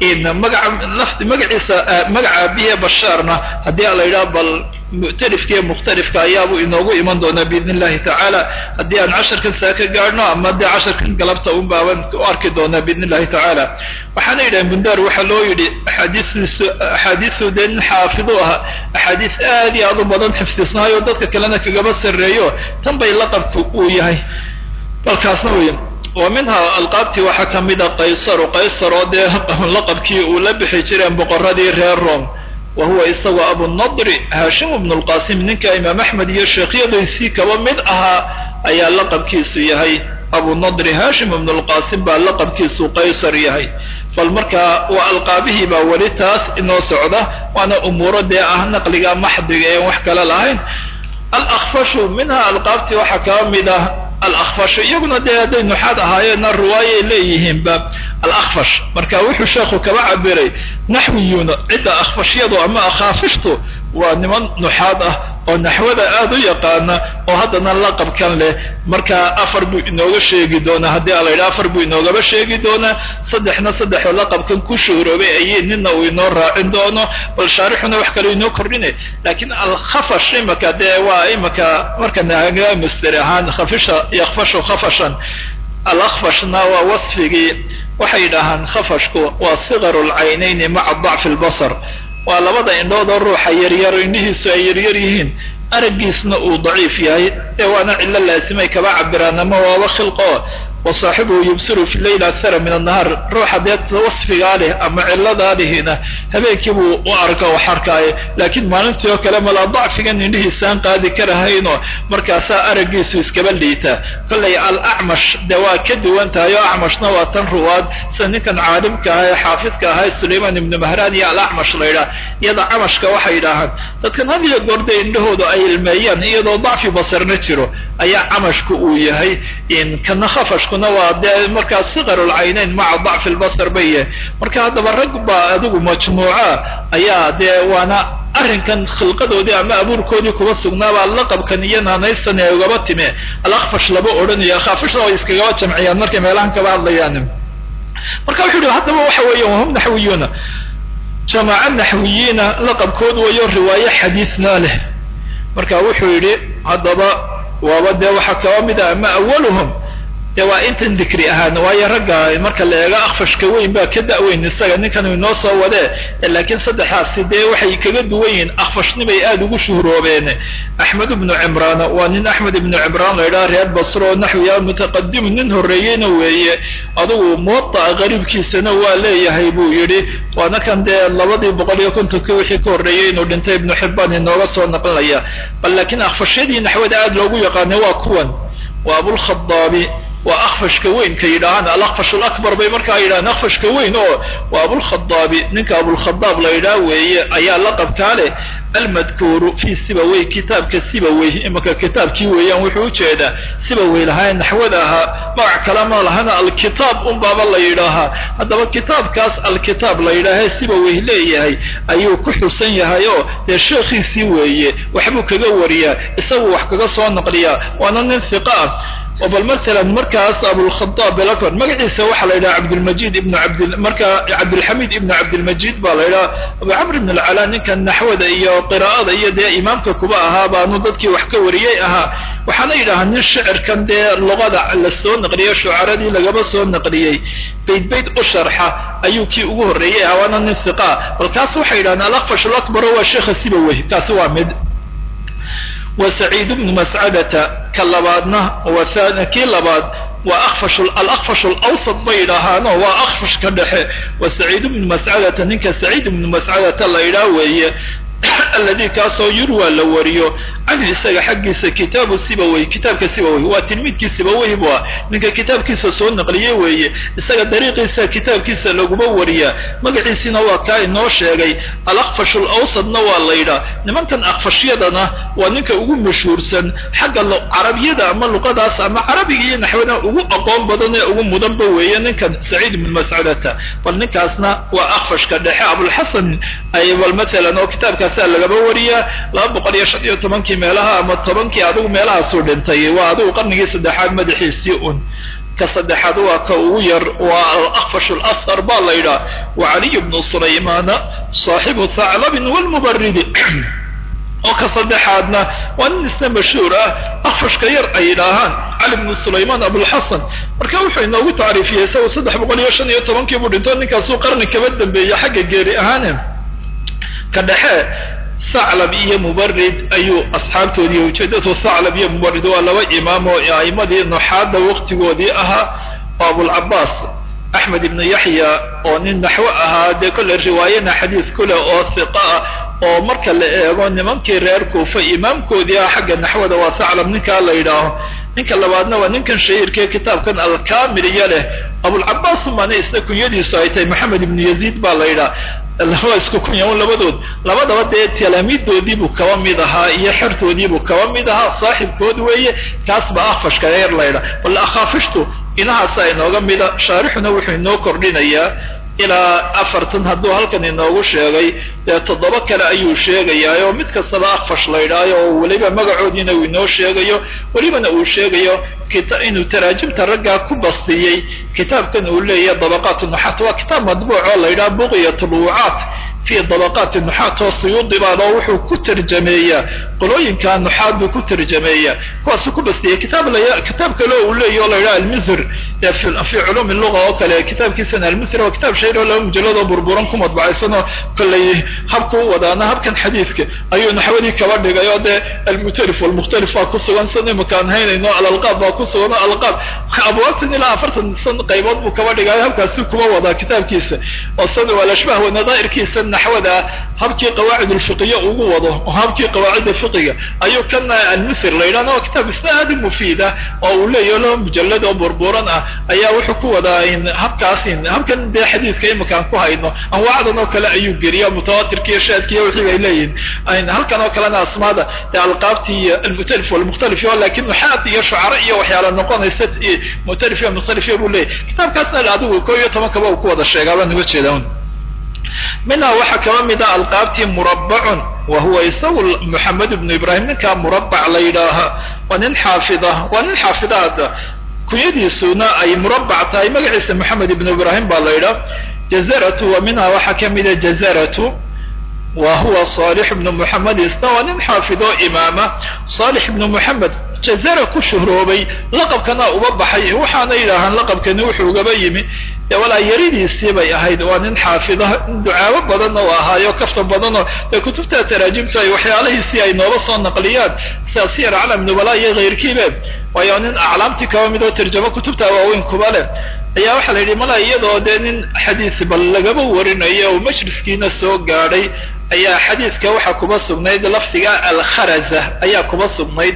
magaca lafdi magaciisa magaca abiye bashaarna haddii a la yidhaha bal mu'talifka iyo mukhtalifka ayaabuu inoogu iman doonaa biidn illahi tacaala haddii aan casharkan saa ka gaadhno ama dee casharkan galabta un baaban u arki doonaa biidn illahi tacaala waxaana yidhahen bundar waxaa loo yidhi axaadiistiisu axaadiisu dee nin xaafidu aha axaadiis aad iyo aad u badan xifdisnaayo dadka kalena kagaba sarreeyo tan bay laqabku uu yahay balkaasna wey wa minha alqaabtii waxaa ka mida qaysaru qaysar oo dee laqabkii uu la bixi jireen boqoradii reer rome wa huwa isagoo abunadri haashim bnu lqasim ninka imaam axmed iyo sheekhyadaysii kaba mid ahaa ayaa laqabkiisu yahay abunadri haashim bnu lqasim baa laqabkiisu qaysar yahay bal markaa waa alqaabihii baa weli taas inoo socda waana umuuro dee ah naqliga maxdiga een wax kale lahayn alakfashu minha alqaabtii waxaa kaba mid ah alakfashu iyaguna dee hadday nuxaad ahaayeenna riwaayay leeyihiinba alakfash marka wuxuu sheekhu kaba cabiray naxwiyuuna cidda akfashyadu ama akhaafishtu waa niman nuxaad ah oo naxwada aad u yaqaana oo haddana laqabkan leh marka afar buu inooga sheegi doonaa haddii a la yidhaha afar buu inoogaba sheegi doonaa saddexna saddexoo laqabkan ku shuhroobay ayay nina uu inoo raacin doono bal shaarixuna wax kale inoo kordhinay laakiin alkhafash imaka dee waa imaka marka mister ahaan khafisha yakfashu khafashan alakfashna waa wasfigii waxay yidhaahaan khafashku waa sigaru lcaynayni maca dacfi lbasar waa labada indhood oo ruuxa yaryar indhihiisu ay yaryar yihiin araggiisna uu daciif yahay ee waana cillo laasimay kaba cabiraan ama waaba khilqo wa saaxibuhu yubsiru fi leyl akthara min annahaar ruuxa dee wasfigaa leh ama cilladaa lihina habeenkii buu u arka wax arkaayo laakiin maalintii oo kale malaa dacfigan indhihiisaan qaadi karahayno markaasaa araggiisu iskaba liitaa kollay alacmash dee waa ka duwan tahay oo acmashna waa tan ruwaad sida ninkan caalimka aha ee xaafidka ahaa ee sulaymaan ibnu mahraan iyo alacmash la yidhaha iyada camashka waxay yidhaahaan dadkan had iyo goorde indhahooda ay ilmeeyaan iyadoo dacfi basarna jiro ayaa camashku uu yahay kana khafashkuna waa dee markaa siqarulcaynayn maca dacfi lbasar bay yahay marka haddaba rag baa adigu majmuuca ayaa dee waana arrinkan khilqadoodii ama abuurkoodii kuba sugnaabaa laqabkan iyo naanaystan ay ugaba time alakfash laba odhanayo akhaafishna way iskagaba jamciyaan markay meelahan kaba hadlayaan marka wuxuu yihi haddaba waxa weeya wahum naxwiyuuna jamaaca naxwiyiina laqabkood wayo riwaaye xadiisna leh marka wuxuu yidhi haddaba waaba dee waxaa kaba mid ah ama awaluhum dee waa intan dikri ahaan waayo ragga marka la eego akfashka weyn baa ka da-weyn isaga ninkan inoo soo wadee laakiin saddexaasi dee waxay kaga duwan yihiin akfashnibay aada ugu shuhroobeen axmed ibnu cimraan waa nin axmed ibnu cimraan la yidhaha reer basro oo naxwiya mutaqadimu nin horreeyeyna weeye adugu muwada'a qariibkiisana waa leeyahay buu yidhi waana kan dee labadii boqol iyo kontonkii wixii ka horreeyey inuu dhintay ibnu xibaan inooga soo naqlinaya bal laakiin akfashyadii naxwada aada loogu yaqaanay waa kuwan waa abulkhadaabi waa akfashka weyn ka yidhaahaan alakfash alakbar bay markaa yidhahaan akfashka weyn oo waa abulkhadaabi ninka abulkhadaab la yidhaha weeye ayaa laqabkaa leh almadkuuru fii sibawey kitaabka sibawey imaka kitaabkii weeyaan wuxuu ujeedaa sibawey lahaa naxwada ahaa magac kale ma lahana alkitaab unbaaba la yidhaahaa haddaba kitaabkaas alkitaab la yidhaahee sibawey leeyahay ayuu ku xusan yahay oo dee sheekhiisii weeye waxbuu kaga wariyaa isagu wax kaga soo naqliyaa waana nin hiqa ah oo bal matalan markaas abulkhadaab belakbar magaciisa waxaa la yidhaha cabdilmajid ibnu cabd marka cabdilxamiid ibnu cabdilmajid baa la yidhaha abu camr ibn alcalaa ninkan naxwada iyo qiraa'ada iyo dee imaamka kuba ahaa baanu dadkii wax ka wariyey ahaa waxaana yidhahaa nin shicirkan dee luqada la soo naqliyey shucaradii lagaba soo naqliyey bayd bayd u sharxa ayuu kii ugu horreeyey ahaa waana nin hiqaa bal kaas waxay yidhahdeen alakfash alakbaro waa sheekha sibawey kaasi waa mid wa saciid bnu mascadata ka labaadna waa kii labaad waa akfash alakfash alawsat bay yidhaahaano waa akfashka dhexe wa saciid bnu mascadata ninka saciid ibnu mascadata la yidhaah weeye alladii kaasoo yurwa la wariyo canhu isaga xaggiisa kitaabu sibawey kitaabka sibawey waa tilmiidkii sibawey bu ah ninka kitaabkiisa soo naqliye weeye isaga dariiqiisa kitaabkiisa laguma wariyaa magaciisina waa kaa inoo sheegay alakfash alawsadna waa la yidhaah nimankan akfashyadana waa ninka ugu mashhuursan xagga carabiyada ama luqadaas ama carabiga iyo naxwada ugu aqoon badan ee ugu mudanba weeye ninkan saciid ibnu mascudata bal ninkaasna waa akfashka dhexe abulxasan ay bal matalan oo kitaabkaasa lagaba wariyaa laba boqol iyo shan iyo tobankii meelaha ama tobankii adigu meelahaasuu dhintay waa adigu qarnigii saddexaad madaxiisii un ka saddexaad waa ka ugu yar waa alakfash alasqar baa la yidhaah wa caliy bnu sulaymaana saaxibu thaclabin walmubaridi oo ka saddexaadna waa nin isna mashhuur ah akfashka yar ay yidhaahaan cali bnu sulaymaan abulxasan marka wuxuu inoogu tacriifiyey isagu saddex boqol iyo shan iyo tobankii buu dhinto ninkaasuu qarni kaba dambeeyey xagga geeri ahaane ka dhexe thaclab iyo mubarid ayuu asxaabtoodii ujeedatu thaclab iyo mubarid waa laba imaam oo a'imadii nuxaadda waqtigoodii ahaa oo abulcabaas axmed ibnu yaxya oo nin naxwo ahaa dee kolle riwaayana xadiis kuleh oo hiqa ah oo marka la eego nimankii reer kuufa imaamkoodii ah xagga naxwada waa thaclab ninkaa la yidhaaho ninka labaadna waa ninkan shahiirkee kitaabkan alkamiliya leh abulcabaas umane isna kunyadiisu ay tahay maxamed ibnu yaziid baa la yidhaha laba isku kunyaun labadood labadaba dee talaamiidoodiibuu kaba mid ahaa iyo xertoodiibuu kaba mid ahaa saaxibkood weeye kaas baa akfashka yar laydha bal akhaafishtu inahaasa inooga mida shaarixuna wuxuu inoo kordhinayaa ilaa afartan hadduu halkan inoogu sheegay dee toddoba kale ayuu sheegayaa oo mid kastaba akfash la ydhaayo oo weliba magacoodiina uu inoo sheegayo welibana uu sheegayo inuu taraajimta raggaa ku bastiyey kitaabkan uu leeyahay dabaqaat nuxaat waa kitaab madbuuc oo la yidhaha buqyat lwucaat fi dabaqaati nuxaat oo suyuudi baano wuxuu ku tarjameeyaa qolooyinka nuxaat buu ku tarjameeyaa kuwaasuu ku bastiyey kitaab la kitaab kale uu leeyahy o la yidhaha almisr fi culuumi luga oo kale kitaabkiisana almisr waa kitaab shahir oo laba mujalladoo burburan ku madbacaysanoo kollay habku u wadaana habkan xadiidka ayuu naxwadii kaba dhigay oo dee almutalif walmukhtalif baa ku sugan san imakaan haynayno alalqaab baa ku sugan oo alqaab abwaabtan ilaa afartan san qaybood buu kaba dhigayo habkaasuu kuma wadaa kitaabkiisa oo san alashbah wanadaa'irkiisa naxwada habkii qawaacid ulfiqiya ugu wado oo habkii qawaacidda fiqiga ayuu kana almisr la yidhahna waa kitaab isna aad u mufiida oo uu leeyaho laba mujallad oo burburan ah ayaa wuxuu ku wadaa habkaas habkan dee xadiiska imakaan ku hayno anwaacdan oo kale ayuu geliya mutawatirka iyo shaadka iyo wixii bay leeyihin halkan oo kalena asmaada dee alqaabti iyo almutalif walmukhtalif yo lakin nuxaat iyo shucara iyo waxyaala noqonaysa mutalif iyo mukhtalif iyo buu leeyahy kitaabkaasna adigu ko iyo tobankaba uu ku wada sheegaa baan uga jeeda minhaa waxaa kaba mid ah alqaabtii murabbacun wa huwa isagu moxamed ibnu ibrahim ninkaa murabbac la yidhaaha waa nin xaafida waa nin xaafidaada kunyadiisuna ay murabbac tahay magaciisa moxamed ibnu ibrahim baa la yidhaha jazaratu wa minhaa waxaa ka mida jazaratu wa huwa saalix ibnu moxamed isna waa nin xaafido imaama saalix ibnu moxamed jazara ku shuhroobay laqabkana uba baxay waxaana yidhaahaan laqabkani wuxuu ugaba yimi dee walaa yaridiisii bay ahayd waa nin xaafida ducaabo badanna u ahaayo kafta badanoo dee kutubta taraajimtu ay waxyaalahiisii ay nooba soo naqliyaan sida siyar aclam nubala iyo kayrkiibe waayo nin aclaamtii kaba mid oo tarjamo kutubta waaweyn kuba leh ayaa waxaa la yidhi mala iyadoo dee nin xadiis bal lagaba warinayo oo majliskiina soo gaadhay ayaa xadiiska waxaa kuba sugnayd lafdiga alkharaza ayaa kuba sugnayd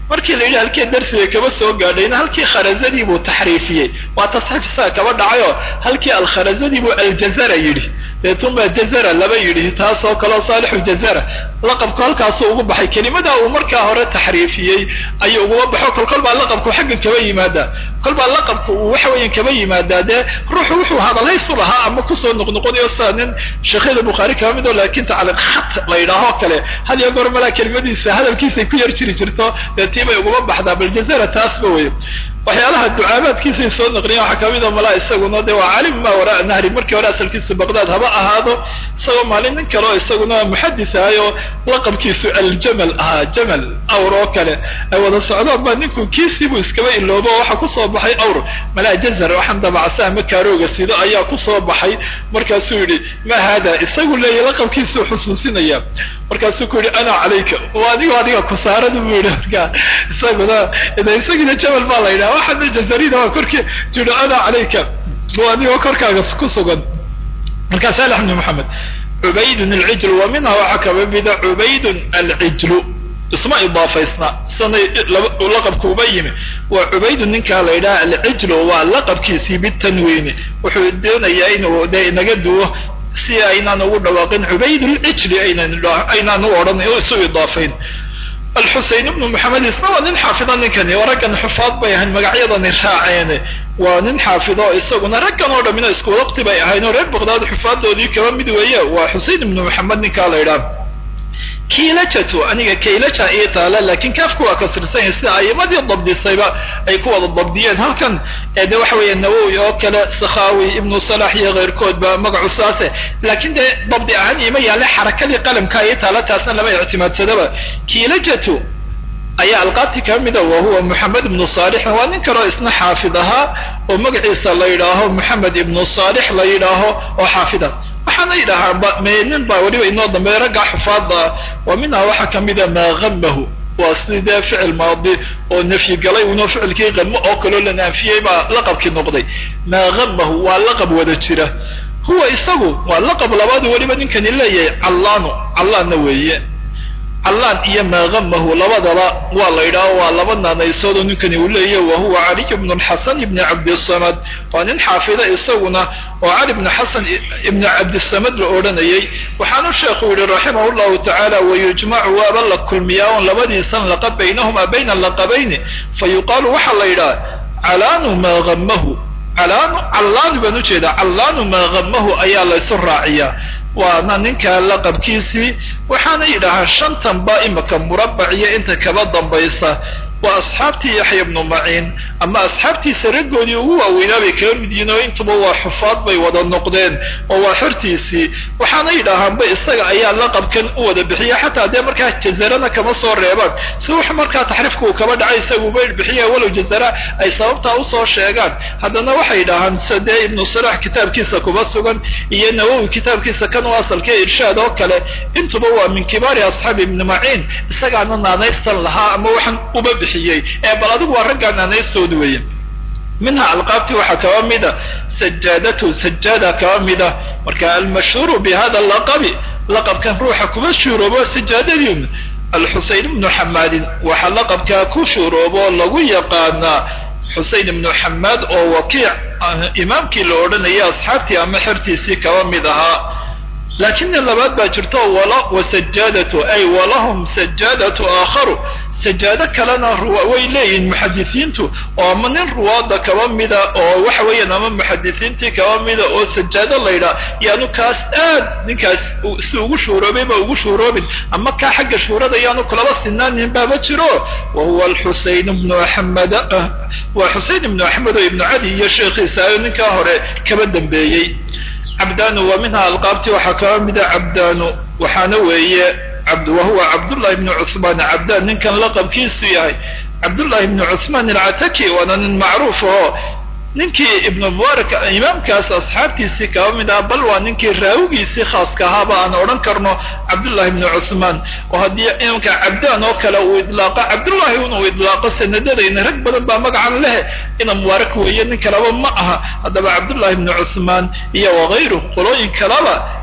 markii la yidhi halkii darsiga kaba soo gaadhayna halkii kharazadii buu taxriifiyey waa tasxiif isaga kaba dhacayoo halkii alkharazadii buu aljazara yidhi deetunbaa jazara laba yidhi taasoo kaleo saalixu jazara laqabku halkaasuu ugu baxay kelimadaa uu markaa hore taxriifiyey ayuu uguma baxo kol kol baa laqabku xaggan kaba yimaadaa kol baa laqabku uu waxa weeyan kaba yimaadaa dee ruuxu wuxuu hadalhaysu lahaa ama kusoo noqnoqonayo sida nin sheekhyada bukhaari kaba mid oo laakiin tacliiq khat la yidhaahoo kale had iyo goor malaa kelimadiisa hadalkiisay ku yar jiri jirto dee tii bay uguma baxdaa bal jazara taasba wey waxyaalaha ducaabaadkiisay soo naqliyen waxaa kamid a malaa isaguna de waa calim ma waraa nahri markii hore asalkiisu baqdaad haba ahaado isagoo maalin nin kale oo isaguna muxadis ahay oo laqabkiisu aljamal ahaa jamal awr oo kale ay wada socdaan baa ninku kiisiibuu iskaba iloobo oo waxaa kusoo baxay awr malaa jazar waxaan dabacsa ama kaarooga sido ayaa kusoo baxay markaasuu yidhi ma hada isagu leeyahy laqabkiisuu xusuusinaya markaasuu ku yidhi ana calayka waa adigo adiga kusaarada buu yihi markaa isaguna isagina jamal baa la yidhaha waxaana jazarida waa korkii tihi ana calayka waa adigoo korkaaga ku sugan markaa saalex bni moxamed cubaydun alcijlu wa minha waxaa kaba mida cubaydun alcijlu isma idaafaysna sanay laqabku uba yimi waa cubaydun ninkaa la yidhaha alcijlu waa laqabkiisii bitanwiini wuxuu doonayaa inuu de inaga duwo si aynaan ugu dhawaaqin cubaydulcijli aynaan u odhan isu idaafayn alxusein ibnu moxamed isna waa nin xaafida ninkani oo raggan xufaad bay ahayn magacyadani raaceen waa nin xaafido isaguna raggan oo dhamina isku waqti bay ahayn oo reer baqdaad xufaadoodii kaba mid weeye waa xusein ibnu moxamed ninkaa la yidhaha kiilajatu aniga kaylaja ii taala laakiin kaafku waa kasirsan yahay sida ayimadii dabdisayba ay ku wada dabdiyeen halkan de waxa weeye nawowi oo kale sakhawi ibnu salax iyo keyrkoodba magacu saase laakiin dee dabdi ahaan ima yaale xarakadii qalamka ii taala taasna lama ictimaadsadaba kiilajatu ayaa alqaabti ka mida wa huwa moxamed ibnu saalixin waa nin kaleo isna xaafid ahaa oo magaciisa la yidhaaho moxamed ibnu saalix la yidhaaho oo xaafida waxaana yidhaahaa nin baa weliba inoo dambeeya raggaa xufaada wa minha waxaa kamida maa hamahu waa sidee ficil maadi oo nafyi galay unoo ficilkii qamo oo kaloo la naafiyey baa laqabkii noqday maa hamahu waa laqab wada jira huwa isagu waa laqab labaadu weliba ninkani leeyahay callaanu callaanna weeye callaan iyo maa hamahu labadaba waa la yidhaaho waa laba naanaysoodoo ninkani uu leeyahy wa huwa caliy bnu lxasan ibni cabdisamad waa nin xaafida isaguna oo cali bnu xasan ibni cabdisamad la odhanayay waxaanu sheekhu yihi raximah llahu tacaala wayujmacu waaba la kulmiyaa on labadiisan laqab baynahuma bayna laqabayni fa yuqaalu waxaa la yidhaha calaanu maa hamahu calaanu callaanu baan ujeedaa callaanu maa hamahu ayaa laysu raaciyaa waana ninka laqabkiisii waxaana yidhaahaa shantanba imika murabac iyo inta kaba dambaysa waa asxaabtii yaxya bnu maciin ama asxaabtiisa raggoodii ugu waaweynaa bay kaga mid yihiin oo intuba waa xufaad bay wada noqdeen oo waa xortiisii waxaana yidhaahaanba isaga ayaa laqabkan u wada bixiya xataa dee markaa jazarana kama soo reebaan si wax markaa taxriifka uu kaba dhacay isaguba bixiya walow jazara ay sababtaa usoo sheegaan haddana waxay yidhaahaan sida dee ibnu salax kitaabkiisa kuba sugan iyo nawowi kitaabkiisa kan u asalka irshaad oo kale intuba waa min kibaari asxaabi ibni maciin isagaana naanaystan lahaa ama waxaan uba bixiyey ee bal adigu waa raggaa naanaystooda weeye minha alqaabti waxaa kaba mida sajaadatu sajaada kaba mida marka almashhuuru bi hada laqabi laqabkan ruuxa kuma shuuroobo sajaadadiun alxusein ibnu xamaadin waxaa laqabkaa ku shuuroobo lagu yaqaanaa xusein ibnu xamaad oo wakiic imaamkii la odhanayay asxaabtii ama xertiisii kaba mid ahaa laakin nin labaad baa jirto wasajaadatu ay walahum sajaadatu aakharu sajaado kalena way leeyihiin muxadisiintu oo ama nin ruwaada kaba mida oo waxa weeyaan ama muxadisiintii kaba mida oo sajaado la ydhaha yaanu kaas aad ninkaas si ugu shuuroobay ba ugu shuuroobin ama kaa xagga shuurada yaanu kulaba sinaanin baaba jiro wa huwa alxusein ibnu axmed waa xusein ibnu axmed oo ibnu cali iyo sheekhiisa ayo ninkaa hore kaba dambeeyey cabdanu wa minha alqaabti waxaa kaba mida cabdanu waxaana weeye wahuwa cabdullahi ibnu cuhmaan cabdaan ninkan laqabkiisu yahay cabdullahi ibnu cuhmaan alcataki waana nin macruuf oo ninkii ibnu mubaarak imaamkaas asxaabtiisii kaba mid ah bal waa ninkii raawigiisii khaaska ahaaba aan odhan karno cabdullahi ibnu cuhmaan oo haddii imanka cabdaan oo kale uu idlaaqo cabdullahi inuu idlaaqo sanadadayna rag badan baa magacan leh ina mubaarak weeye nin kaleba ma aha haddaba cabdullahi ibnu cuhmaan iyo wakayru qolooyin kaleba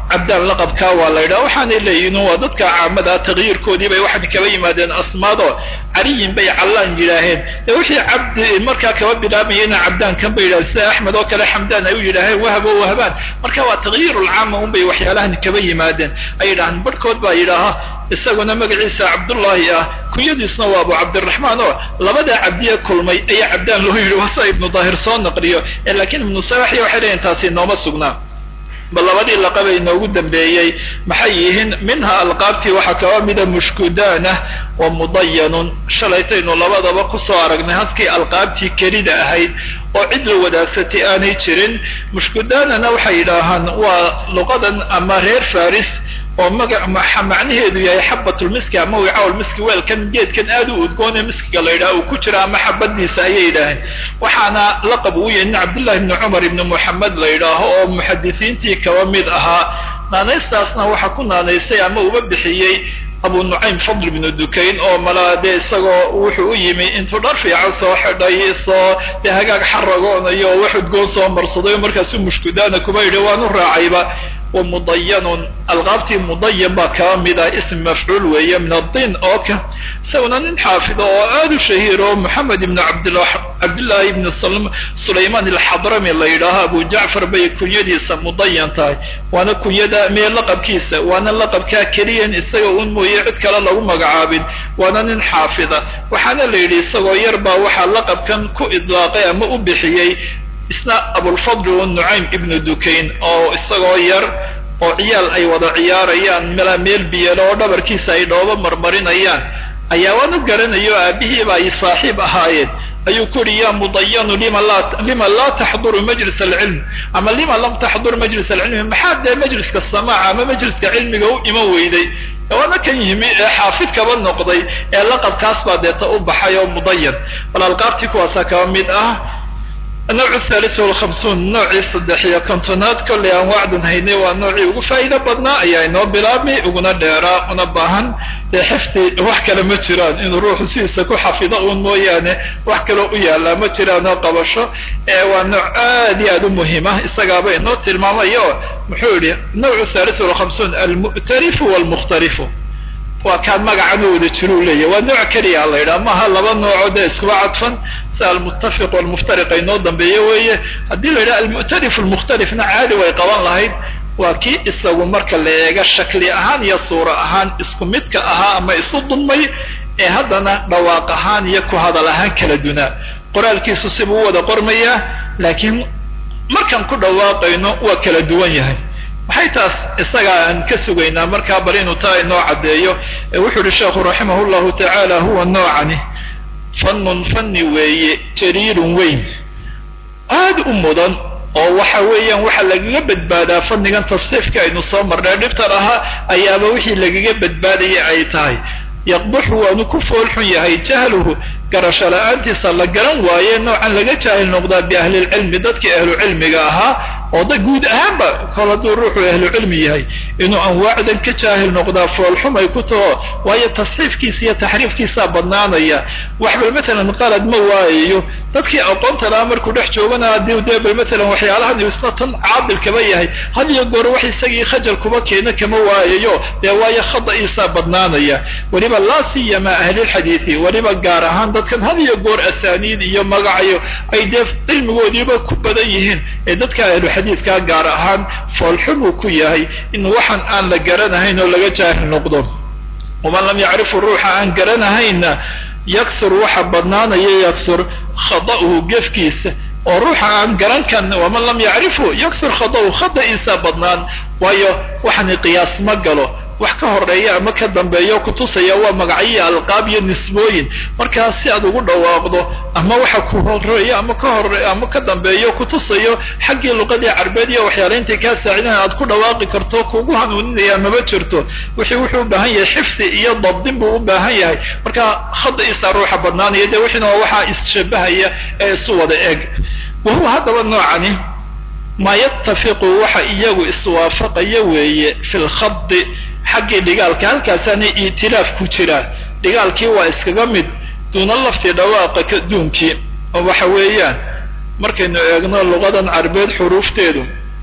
cabdaan laqabkaa waa la yidhaha waxaanay leeyihin waa dadka caamada taqyiirkoodii bay waxay kaba yimaadeen asmaado caliyin bay callaan yidhaaheen dee wixii cabdi markaa kaba bilaabayena cabdaan kan bay yidhahen sida axmed oo kale xamdaan ay u yidhaaheen wahab oo wahabaan marka waa taqyiirulcaama un bay waxyaalahan kaba yimaadeen ay yidhahaan barhkood baa yidhaaha isaguna magaciisa cabdullaahi ah kunyadiisna waa abu cabdiraxmaan oo labada cabdiye kulmay ayaa cabdaan loo yidhi wasa ibnu daahir soo naqliyo laakiin ibnu salaxi waxay leeyihin taasi nooma sugnaa bal labadii laqabay inoogu dambeeyey maxay yihiin minha alqaabtii waxaa kaba mida mushkudaanah wa mudayanun shalaytaynu labadaba kusoo aragnay halkii alqaabtii kelida ahayd oo cid la wadaagsatay aanay jirin mushkudaanana waxay yidhaahaan waa luqadan ama reer faris oo maga macnaheedu yahay xabatulmiski ama wicaawlmiski weelkan geedkan aad u udgoon ee miskiga la yidhaha uu ku jira ama xabadiisa ayay yidhaaheen waxaana laqab uu yahay nin cabdullahi ibni cumar ibni moxamed la yidhaaho oo muxadisiintii kaba mid ahaa naanaystaasna waxaa ku naanaysay ama uba bixiyey abu nucaym fadl ibnu dukayn oo malaa dee isagoo wuxuu u yimi intuu dhar fiican soo xidhay soo dee hagaag xaragoonayo oo wax udgoon soo marsaday markaasuu mushkudaana kuba yidhi waan u raacayba wamudayanun alqaabtii mudayan baa kaba mid ah ism mafcuul weeye min adin oo ka isaguna nin xaafido oo aad u shahiir oo moxamed ibn cabdillaahi ibn sulaymaan alxadrami la yidhaaho abu jacfar bay kunyadiisa mudayan tahay waana kunyada mee laqabkiisa waana laqabkaa keliyan isaga un mooye cid kale lagu magacaabin waana nin xaafida waxaana la yidhi isagoo yar baa waxaa laqabkan ku idlaaqay ama u bixiyey isna abulfadl nucaym ibnu dukayn oo isagoo yar oo ciyaal ay wada ciyaarayaan mela meel biyelo oo dhabarkiisa ay dhoobo marmarinayaan ayaa waan u garanayo aabihiiba ay saaxiib ahaayeen ayuu ku yidhi ya mudayanu lima laa taxduru majlis alcilm ama lima lam taxdur majlis alcilmi maxaa dee majliska samaaca ama majliska cilmiga u iman weyday waana kan yimi ee xaafid kaba noqday ee laqabkaas baa deeta u baxay oo mudayan bal alqaabtii kuwaasaa kaba mid ah النوع الثالث والخمسون noocii saddex iyo kontonaad kollay aan wacdan haynay waa noocii ugu faa'iido badnaa ayaa inoo bilaabmay uguna dheeraa una baahan dee xifdi wax kale ma jiraan inuu ruuxu sidiisa ku xafido uun mooyaane wax kaloo u yaallaa ma jiraanoo qabasho ee waa nooc aad iyo aad u muhiima isagaaba inoo tilmaamayo muxuu yidhi nawcu thalith walkhamsuun almu'tarifu walmukhtarifu waa kaan magacan u wada jiruu leeyahy waa nooc keliya la yidhaha maaha laba noocoo dee iskuba cadfan si almuttafiq walmuftariq inoo dambeeye weeye haddii la yidhaha almu'tarif almukhtalifna caadi way qaban lahayd waa kii isagu marka la eega shakli ahaan iyo suuro ahaan isku midka ahaa ama isu dulmay ee haddana dhawaaq ahaan iyo ku hadal ahaan kala dunaa qoraalkiisu sibuu u wada qormayaa laakiin markaan ku dhawaaqayno waa kala duwan yahay maxay taas isagaa aan ka sugaynaa markaa bal inuu taa inoo caddeeyo wuxuu yihi sheekhu raximah llahu tacaala huwa noocani fannun fanni weeye jariirun weyn aad u mudan oo waxa weeyaan waxa lagaga badbaadaa fannigan tasriifka aynu soo marnay dhibtan ahaa ayaaba wixii lagaga badbaadaya ay tahay yaqbuxu waanu ku foolxun yahay jahluhu garasho la-aantiisa la garan waaye noocan laga jaahil noqdaa biahlilcilmi dadkii ahlucilmiga ahaa oo da guud ahaanba kol hadduu ruuxu ahlucilmi yahay inuu anwaacdan ka jaahil noqdaa foolxumay ku taho waayo tasxiifkiisa iyo taxriifkiisaa badnaanaya waxbal matalan qalad ma waayayo dadkii aqoonta lahaa markuu dhex joogana haddii dee bal matalan waxyaalahan isna tan caabil kaba yahay had iyo goor wax isagii khajal kuba keena kama waayayo dee waayo khada'iisaa badnaanaya weliba laa siyama ahlilxadiidi weliba gaar ahaan dadkan had iyo goor asaaniid iyo magacayo ay dee cilmigoodiiba ku badan yihiin ee dadka ahluxadiidkaa gaar ahaan foolxumuu ku yahay in waxan aan la garanahayn oo laga jaahil noqdo waman lam yacrifu ruuxa aan garanahayna yaksur waxa badnaanaya yaksur khada'uhu gefkiisa oo ruuxa aan garan kan waman lam yacrifu yaksur khada'uhu khada'iisa badnaan waayo waxani qiyaas ma galo wax ka horeeya ama ka dambeeyo kutusaya waa magacyo alqaab iyo nisbooyin markaa si aad ugu dhawaaqdo ama waxa ku horeeya ama ka hore ama ka dambeeyo kutusayo xaggii luqadii carbeed iyo waxyaala intay kaa saacidahan aad ku dhawaaqi karto kugu hanuuninaya maba jirto wixii wuxuu u baahan yahay xifdi iyo dabdin buu u baahan yahay marka khadaiisa ruuxa badnaanaya dee wixiina waa waxaa isshabahaya ee isu wada eg wahuwa haddaba noocani maa yatafiqu waxa iyagu iswaafaqaya weeye fi lkhadi xaggii dhigaalka halkaasaana itilaaf ku jira dhigaalkii waa iskaga mid duuna lafti dhawaaqa kaduunkii oo waxa weeyaan markaynu eegno luqadan carbeed xuruufteedu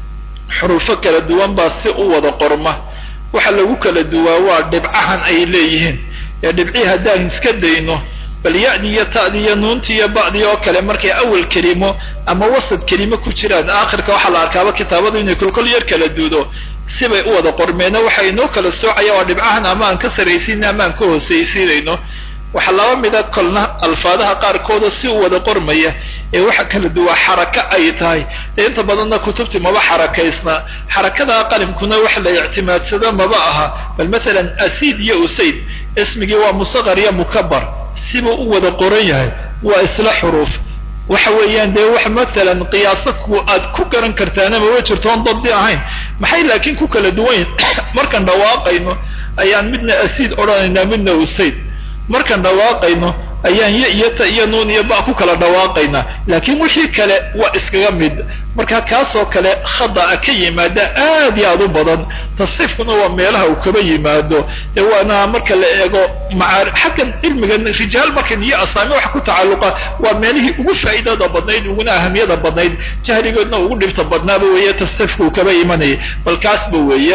xuruufo kala duwan baa si u wada qorma waxa lagu kala duwaa waa dhibcahan ay leeyihiin ee dhibcii haddaan iska dayno bal ya-di iyo ta'di iyo nuunti iyo ba'di oo kale markay awal kelimo ama wasad kelimo ku jiraan aakhirka waxaa la arkaaba kitaabadu inay kolkol yar kala duudo sibay u wada qormeena waxa inoo kala soocaya waa dhibcahan ama aan ka saraysiina ama aan ka hoosaysiinayno waxaa laba mida kolna alfaadaha qaarkooda si u wada qormaya ee waxa kala duwaa xaraka ay tahay dee inta badanna kutubtii maba xarakaysna xarakada qalimkuna wax la ictimaadsado maba aha bal matalan asiid iyo usayd ismigii waa musaqar iyo mukabar sibuu u wada qoran yahay waa isla xuruuf waxa weeyaan dee wax masalan qiyaasadku aad ku garan kartaana mama jirto oon dabdi ahayn maxay laakiin ku kala duwan markaan dhawaaqayno ayaan midna asiid odhanaynaa midna usayd markaan dhawaaqayno ayaan ya iyo ta iyo nuun iyo ba ku kala dhawaaqaynaa laakiin wixii kale waa iskaga mid marka kaasoo kale khada'a ka yimaada aad iyo aad u badan tasxiifkuna waa meelaha uu kaba yimaado dee waana marka la eego macaar xaggan cilmigan rijaal markan iyo asaami waxa ku tacalluqa waa meelihii ugu faa'iidada badnayd uguna ahamiyada badnayd jahrigoodna ugu dhibta badnaaba weeye tasxiifka uu kaba imanayay bal kaasba weeye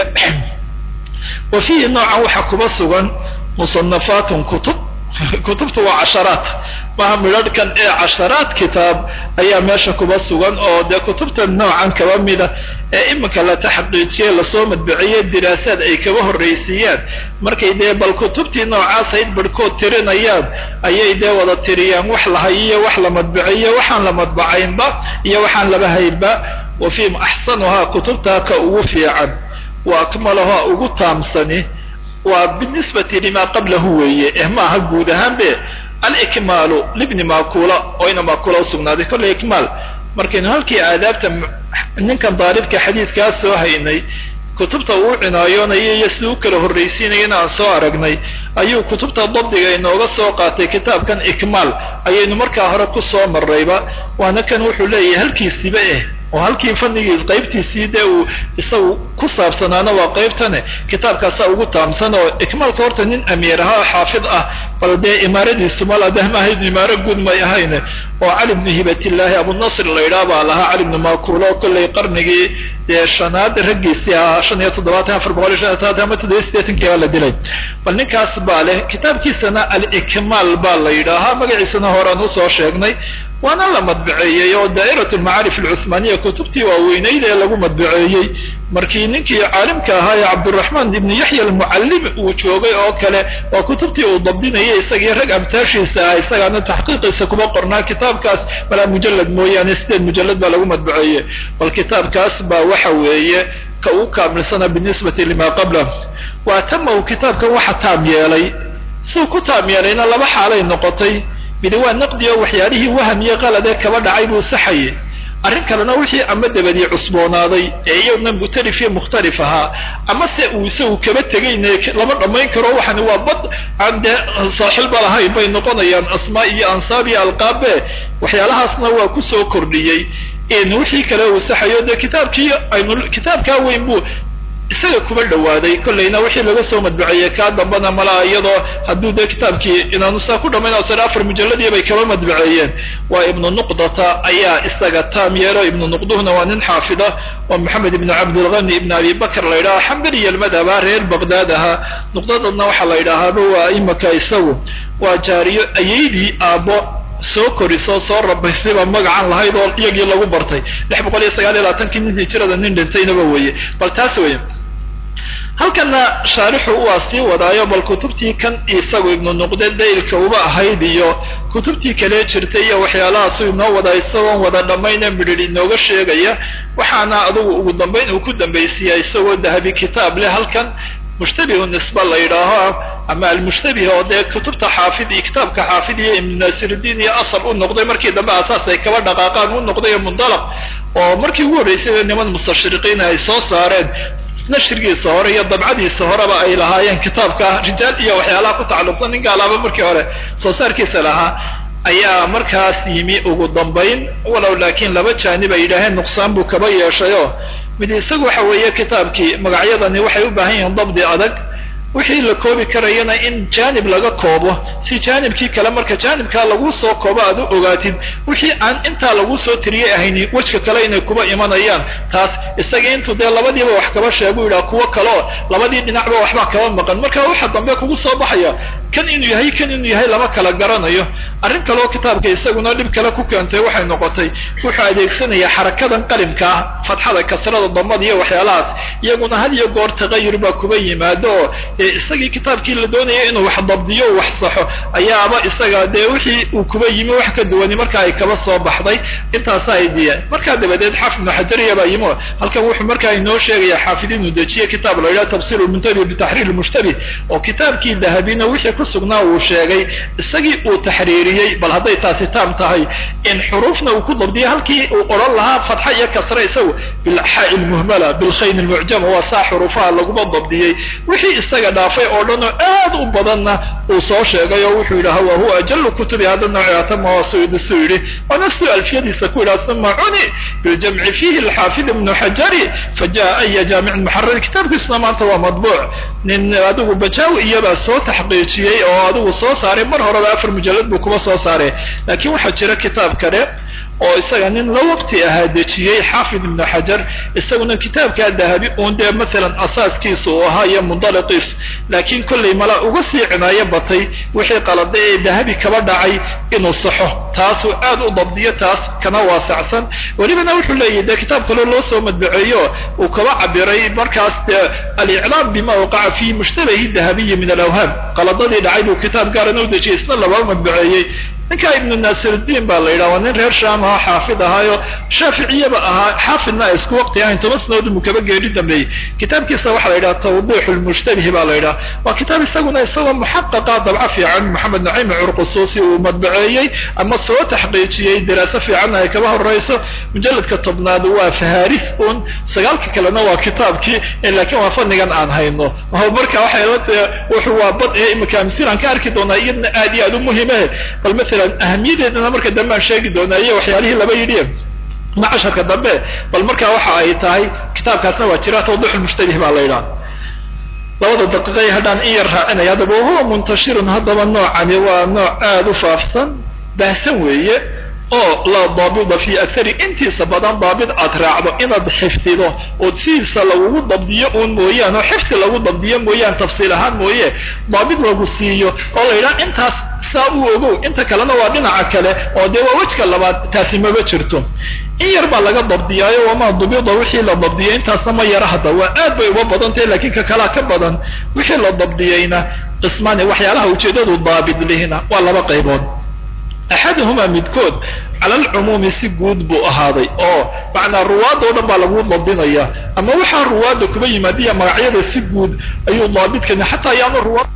wa fiihi noocan waxaa kuba sugan musanafaatun kutub kutubta waa casharaat maha midharhkan ee casharaat kitaab ayaa meesha kuba sugan oo dee kutubta noocan kaba mida ee iminka la taxqiijiye lasoo madbiciye diraasaad ay kaba horraysiiyaan markay dee bal kutubtii noocaas ayd barhkood tirinayaan ayay dee wada tiriyaan wax la hayiyo wax la madbiciyo waxaan la madbacaynba iyo waxaan laba haynba wa fii axsanuhaa kutubtaa ka ugu fiican wa akmaluhaa ugu taamsani waa binisbati lima qablahu weeye eh maaha guud ahaan be alikmaalu libni makula oo ina makula usugnaaday kolley ikmaal markaynu halkii aadaabta ninkan daalibka xadiidkaa soo haynay kutubta uu cinaayoonaya iyo si u kala horraysiinayana aan soo aragnay ayuu kutubta dabdiga inooga soo qaatay kitaabkan ikmaal ayaynu markaa hore ku soo marrayba waana kan wuxuu leeyahay halkiisiba eh oo halkii fannigiis qaybtiisii dee uu isagu ku saabsanaana waa qaybtane kitaabkaasaa ugu taamsan oo ikmaalka horta nin amiir ahaa oo xaafid ah bal dee imaaradiisu mala dahma ahayd imaaro guud may ahayne oo cali bnu hibatillaahi abunasr la yidhaah baa lahaa cali bnu makuulo kollay qarnigii dee shanaad raggiisii ahaa shan iyo toddobaatan afar boqol iyo shan iyo todobaatan ama toddobiyo sideetankii baa la dilay bal ninkaas baa leh kitaabkiisana alikmaal baa la yidhaahaa magaciisana horaan usoo sheegnay waana la madbaceeyey oo daa'irat almacaarif alcuhmaaniya kutubtii waaweynayd ee lagu madbaceeyey markii ninkii caalimka ahaa ee cabdiraxmaan ibnu yaxya almucallim uu joogay oo kale waa kutubtii uu dabdinayay isagii rag amtaashiisa ah isagaana taxqiiqiisa kuma qornaa kitaabkaas malaa mujallad mooyaane sideed mujallad baa lagu madbaceeye bal kitaabkaas baa waxa weeye ka uu kaamilsana binisbati lima qabla wa atamahu kitaabkan waxa taam yeelay siuu ku taam yeelayna laba xaalay noqotay midi waa naqdi oo waxyaalihii waham iyo qalad ee kaba dhacay buu saxayay arrin kalena wixii ama dabadii cusboonaaday ee iyadna mukhtalif iyo mukhtalif ahaa ama se uu isagu kaba tegayne lama dhammayn karo waxani waa bad aan dee saaxilba lahayn bay noqonayaan asmaa iyo ansaab iyo alqaabe waxyaalahaasna waa kusoo kordhiyey in wixii kale uu saxayo dee kitaabkii aynu kitaabkaa weyn buu isaga kuma dhawaaday kollayna wixii laga soo madbaceeyey kaa dambana malaa iyadoo hadduu dee kitaabkii inaanu saa ku dhamayn sare afar mujalladii bay kaba madbaceeyeen waa ibnu nuqdata ayaa isaga taam yeelo ibnu nuqduhuna waa nin xaafida oo maxamed ibnu cabdilghani ibn abi bakr la yidhaha xambaliya almadhaba reer baqdaad ahaa nuqdadadna waxaa la yidhaahaaba waa imaka isagu waa jaariyo ayeydii aabbo soo korisoo soo rabaysayba magacan lahayd oo iyagii lagu bartay lix boqol iyo sagaal iyo labaatankii nin hijirada nin dhintaynaba weeye bal taas weeye halkana shaarixu waa sii wadaayo bal kutubtii kan isagu ibnu nuqde daylka uba ahayd iyo kutubtii kale jirtay iyo waxyaalahaasuu inoo wadaa isagoon wada dhammayne midhidh inooga sheegaya waxaana adugu ugu dambayn uu ku dambaysiiya isagoo dahabi kitaab leh halkan mushtabihu nisba la yidhaaho ama almushtabih oo dee kutubta xaafid iyo kitaabka xaafid iyo ibnu naasirudiin iyo asal u noqday markii dambe asaas ay kaba dhaqaaqaan u noqday ee mundalaq oo markii ugu horreysay niman mustashriqiin ay soo saareen nashrigiisa hore iyo dabcadiisa horeba ay lahaayeen kitaabka rijaal iyo waxyaalaha ku tacalluqsan nin gaalaaba markii hore soo saarkiisa lahaa ayaa markaas yimi ugu dambayn walow laakiin laba jaanib ay yidhaaheen nuqsaan buu kaba yeeshayoo mid isagu waxa weeye kitaabkii magacyadani waxay u baahan yihiin dabdi adag wixii la koobi karayana in jaanib laga koobo si jaanibkii kale marka jaanibkaa lagu soo koobo aad u ogaatid wixii aan intaa lagu soo tiriyey ahayni wejka kale inay kuba imanayaan taas isaga intuu dee labadiiba wax kaba sheegu yidhaha kuwo kaleo labadii dhinacba waxbaa kaba maqan marka waxa dambe kugu soo baxaya kan inuu yahay kan inuu yahay lama kala garanayo arrin kaleo kitaabka isaguna dhib kale ku keentay waxay noqotay wuxuu adeegsanayaa xarakadan qalimka ah fatxada kasrada damada iyo waxyaalahaas iyaguna had iyo goor tagayur baa kuba yimaado oo isagii kitaabkii la doonaya inuu wax dabdiyo wax saxo ayaaba isaga dee wixii uu kuba yimi wax ka duwani marka ay kaba soo baxday intaasa ay diyeen markaa dabadeed xaafid ibnu xajariya baa yimi halkan wuxuu markaa inoo sheegaya xaafid inuu dejiye kitaab la yidhaha tafsir lmuntabi bitaxriir lmushtabih oo kitaabkii dahabina wixii ku sugnaa uu sheegay isagii uu taxriiriyey bal hadday taasi taam tahay in xuruufna uu ku dabdiyay halkii uu odhan lahaa fatxa iyo kasre isagu bilxaa'i lmuhmala bilkhayn lmucjama waa saa xuruufaha laguma dabdiyey wixii isaga dhaafay oo dhan oo aad u badanna uu soo sheegay oo wuxuu yidhaha wa huwa ajalu kutubi hada nooci atama waa suyudi su yidhi waana su alfiyadiisa ku yidhaha uma cuni biljamci fihi alxaafid ibnu xajari fajaء aya jaamicin muxarar kitaabkiisuna maanta waa madbuuc nin adigu bajaawi iyabaa soo taxqiijiyey oo adigu soo saaray mar horeba afar mujalad buu kuba soo saaray laakiin waxaa jira kitaab kale oo isaga nin la waqti ahaa dejiyey xaafid ibnu xajar isaguna kitaabkaa dahabi uun dee maalan asaaskiisa uu ahaa iyo mundaliqiis laakiin kollay mala uga sii cinaayo batay wixii qalada ee dahabi kaba dhacay inuu saxo taasuu aad u dabdiyo taas kana waasacsan welibana wuxuu leeyahy dee kitaab kaloo loo soo madbaceeyo uu kaba cabiray markaas dee aliclaam bima waqaca fi mushtabahi dahabiyi min alawhaam qaladadii dhacay buu kitaab gaarana u dejiyey isna laba madbaceeyey ninkaa ibnu naasiruddiin baa la yidhaha waa nin reer shaam ahaa xaafid ahaayo shaaficiyaba ahaa xaafidna ay isku waqti ahayn toban sanadood muu kaba geeri dambeeyey kitaabkiisa waxaa la yidhaha tawdiix lmushtabih baa la yidhaha waa kitaab isaguna isagoo muxaqaqa dabco fiican maxamed naciim curqusuusi uu madbaceeyey ama soo taxqiijiyey diraaso fiicanna ay kaba horeyso mujalladka tobnaad waa faharis un sagaalka kalena waa kitaabkii laakiin waa fadnigan aan hayno marka waxay wuxuu waa bad ee imika amsil aan ka arki doonaa iyadna aad iyo aad u muhime bal masalan ahamiyadeedana marka dambe aan sheegi doonaa iyo waxyaalihii laba yidhi macasharka dambe bal marka waxa ay tahay kitaabkaasna waa jira tawdix lmushtabih baa la yidhaha labada daqiiqay haddaan in yar raacinaya haddaba wahuwa muntashirun haddaba noocani waa nooc aada u faafsan baahsan weeye oo laa daabida fi akari intiisa badan daabid aad raacdo inaad xifdido oo sidiisa lagugu dabdiyo uun mooyaan oo xifdi lagu dabdiyo mooyaan tafsiil ahaan mooye daabid lagu siiyo oo la yidhaha intaas saa u ogow inta kalena waa dhinaca kale oo dee waa wejka labaad taasi maba jirto in yar baa laga dabdiyaayo wamaa dubida wixii la dabdiyay intaasna ma yara hadda waa aad bay uga badan tahay laakiin ka kalaa ka badan wixii la dabdiyeyna qismaani waxyaalaha ujeedadu daabid lihina waa laba qaybood axaduhumaa midkood cala alcumuumi si guud buu ahaaday oo macnaa ruwaadoo dhan baa lagu dabdinaya ama waxaa ruwaadda kuba yimaadiya magacyada si guud ayuu daabidkani xataa ayaanu ruwaad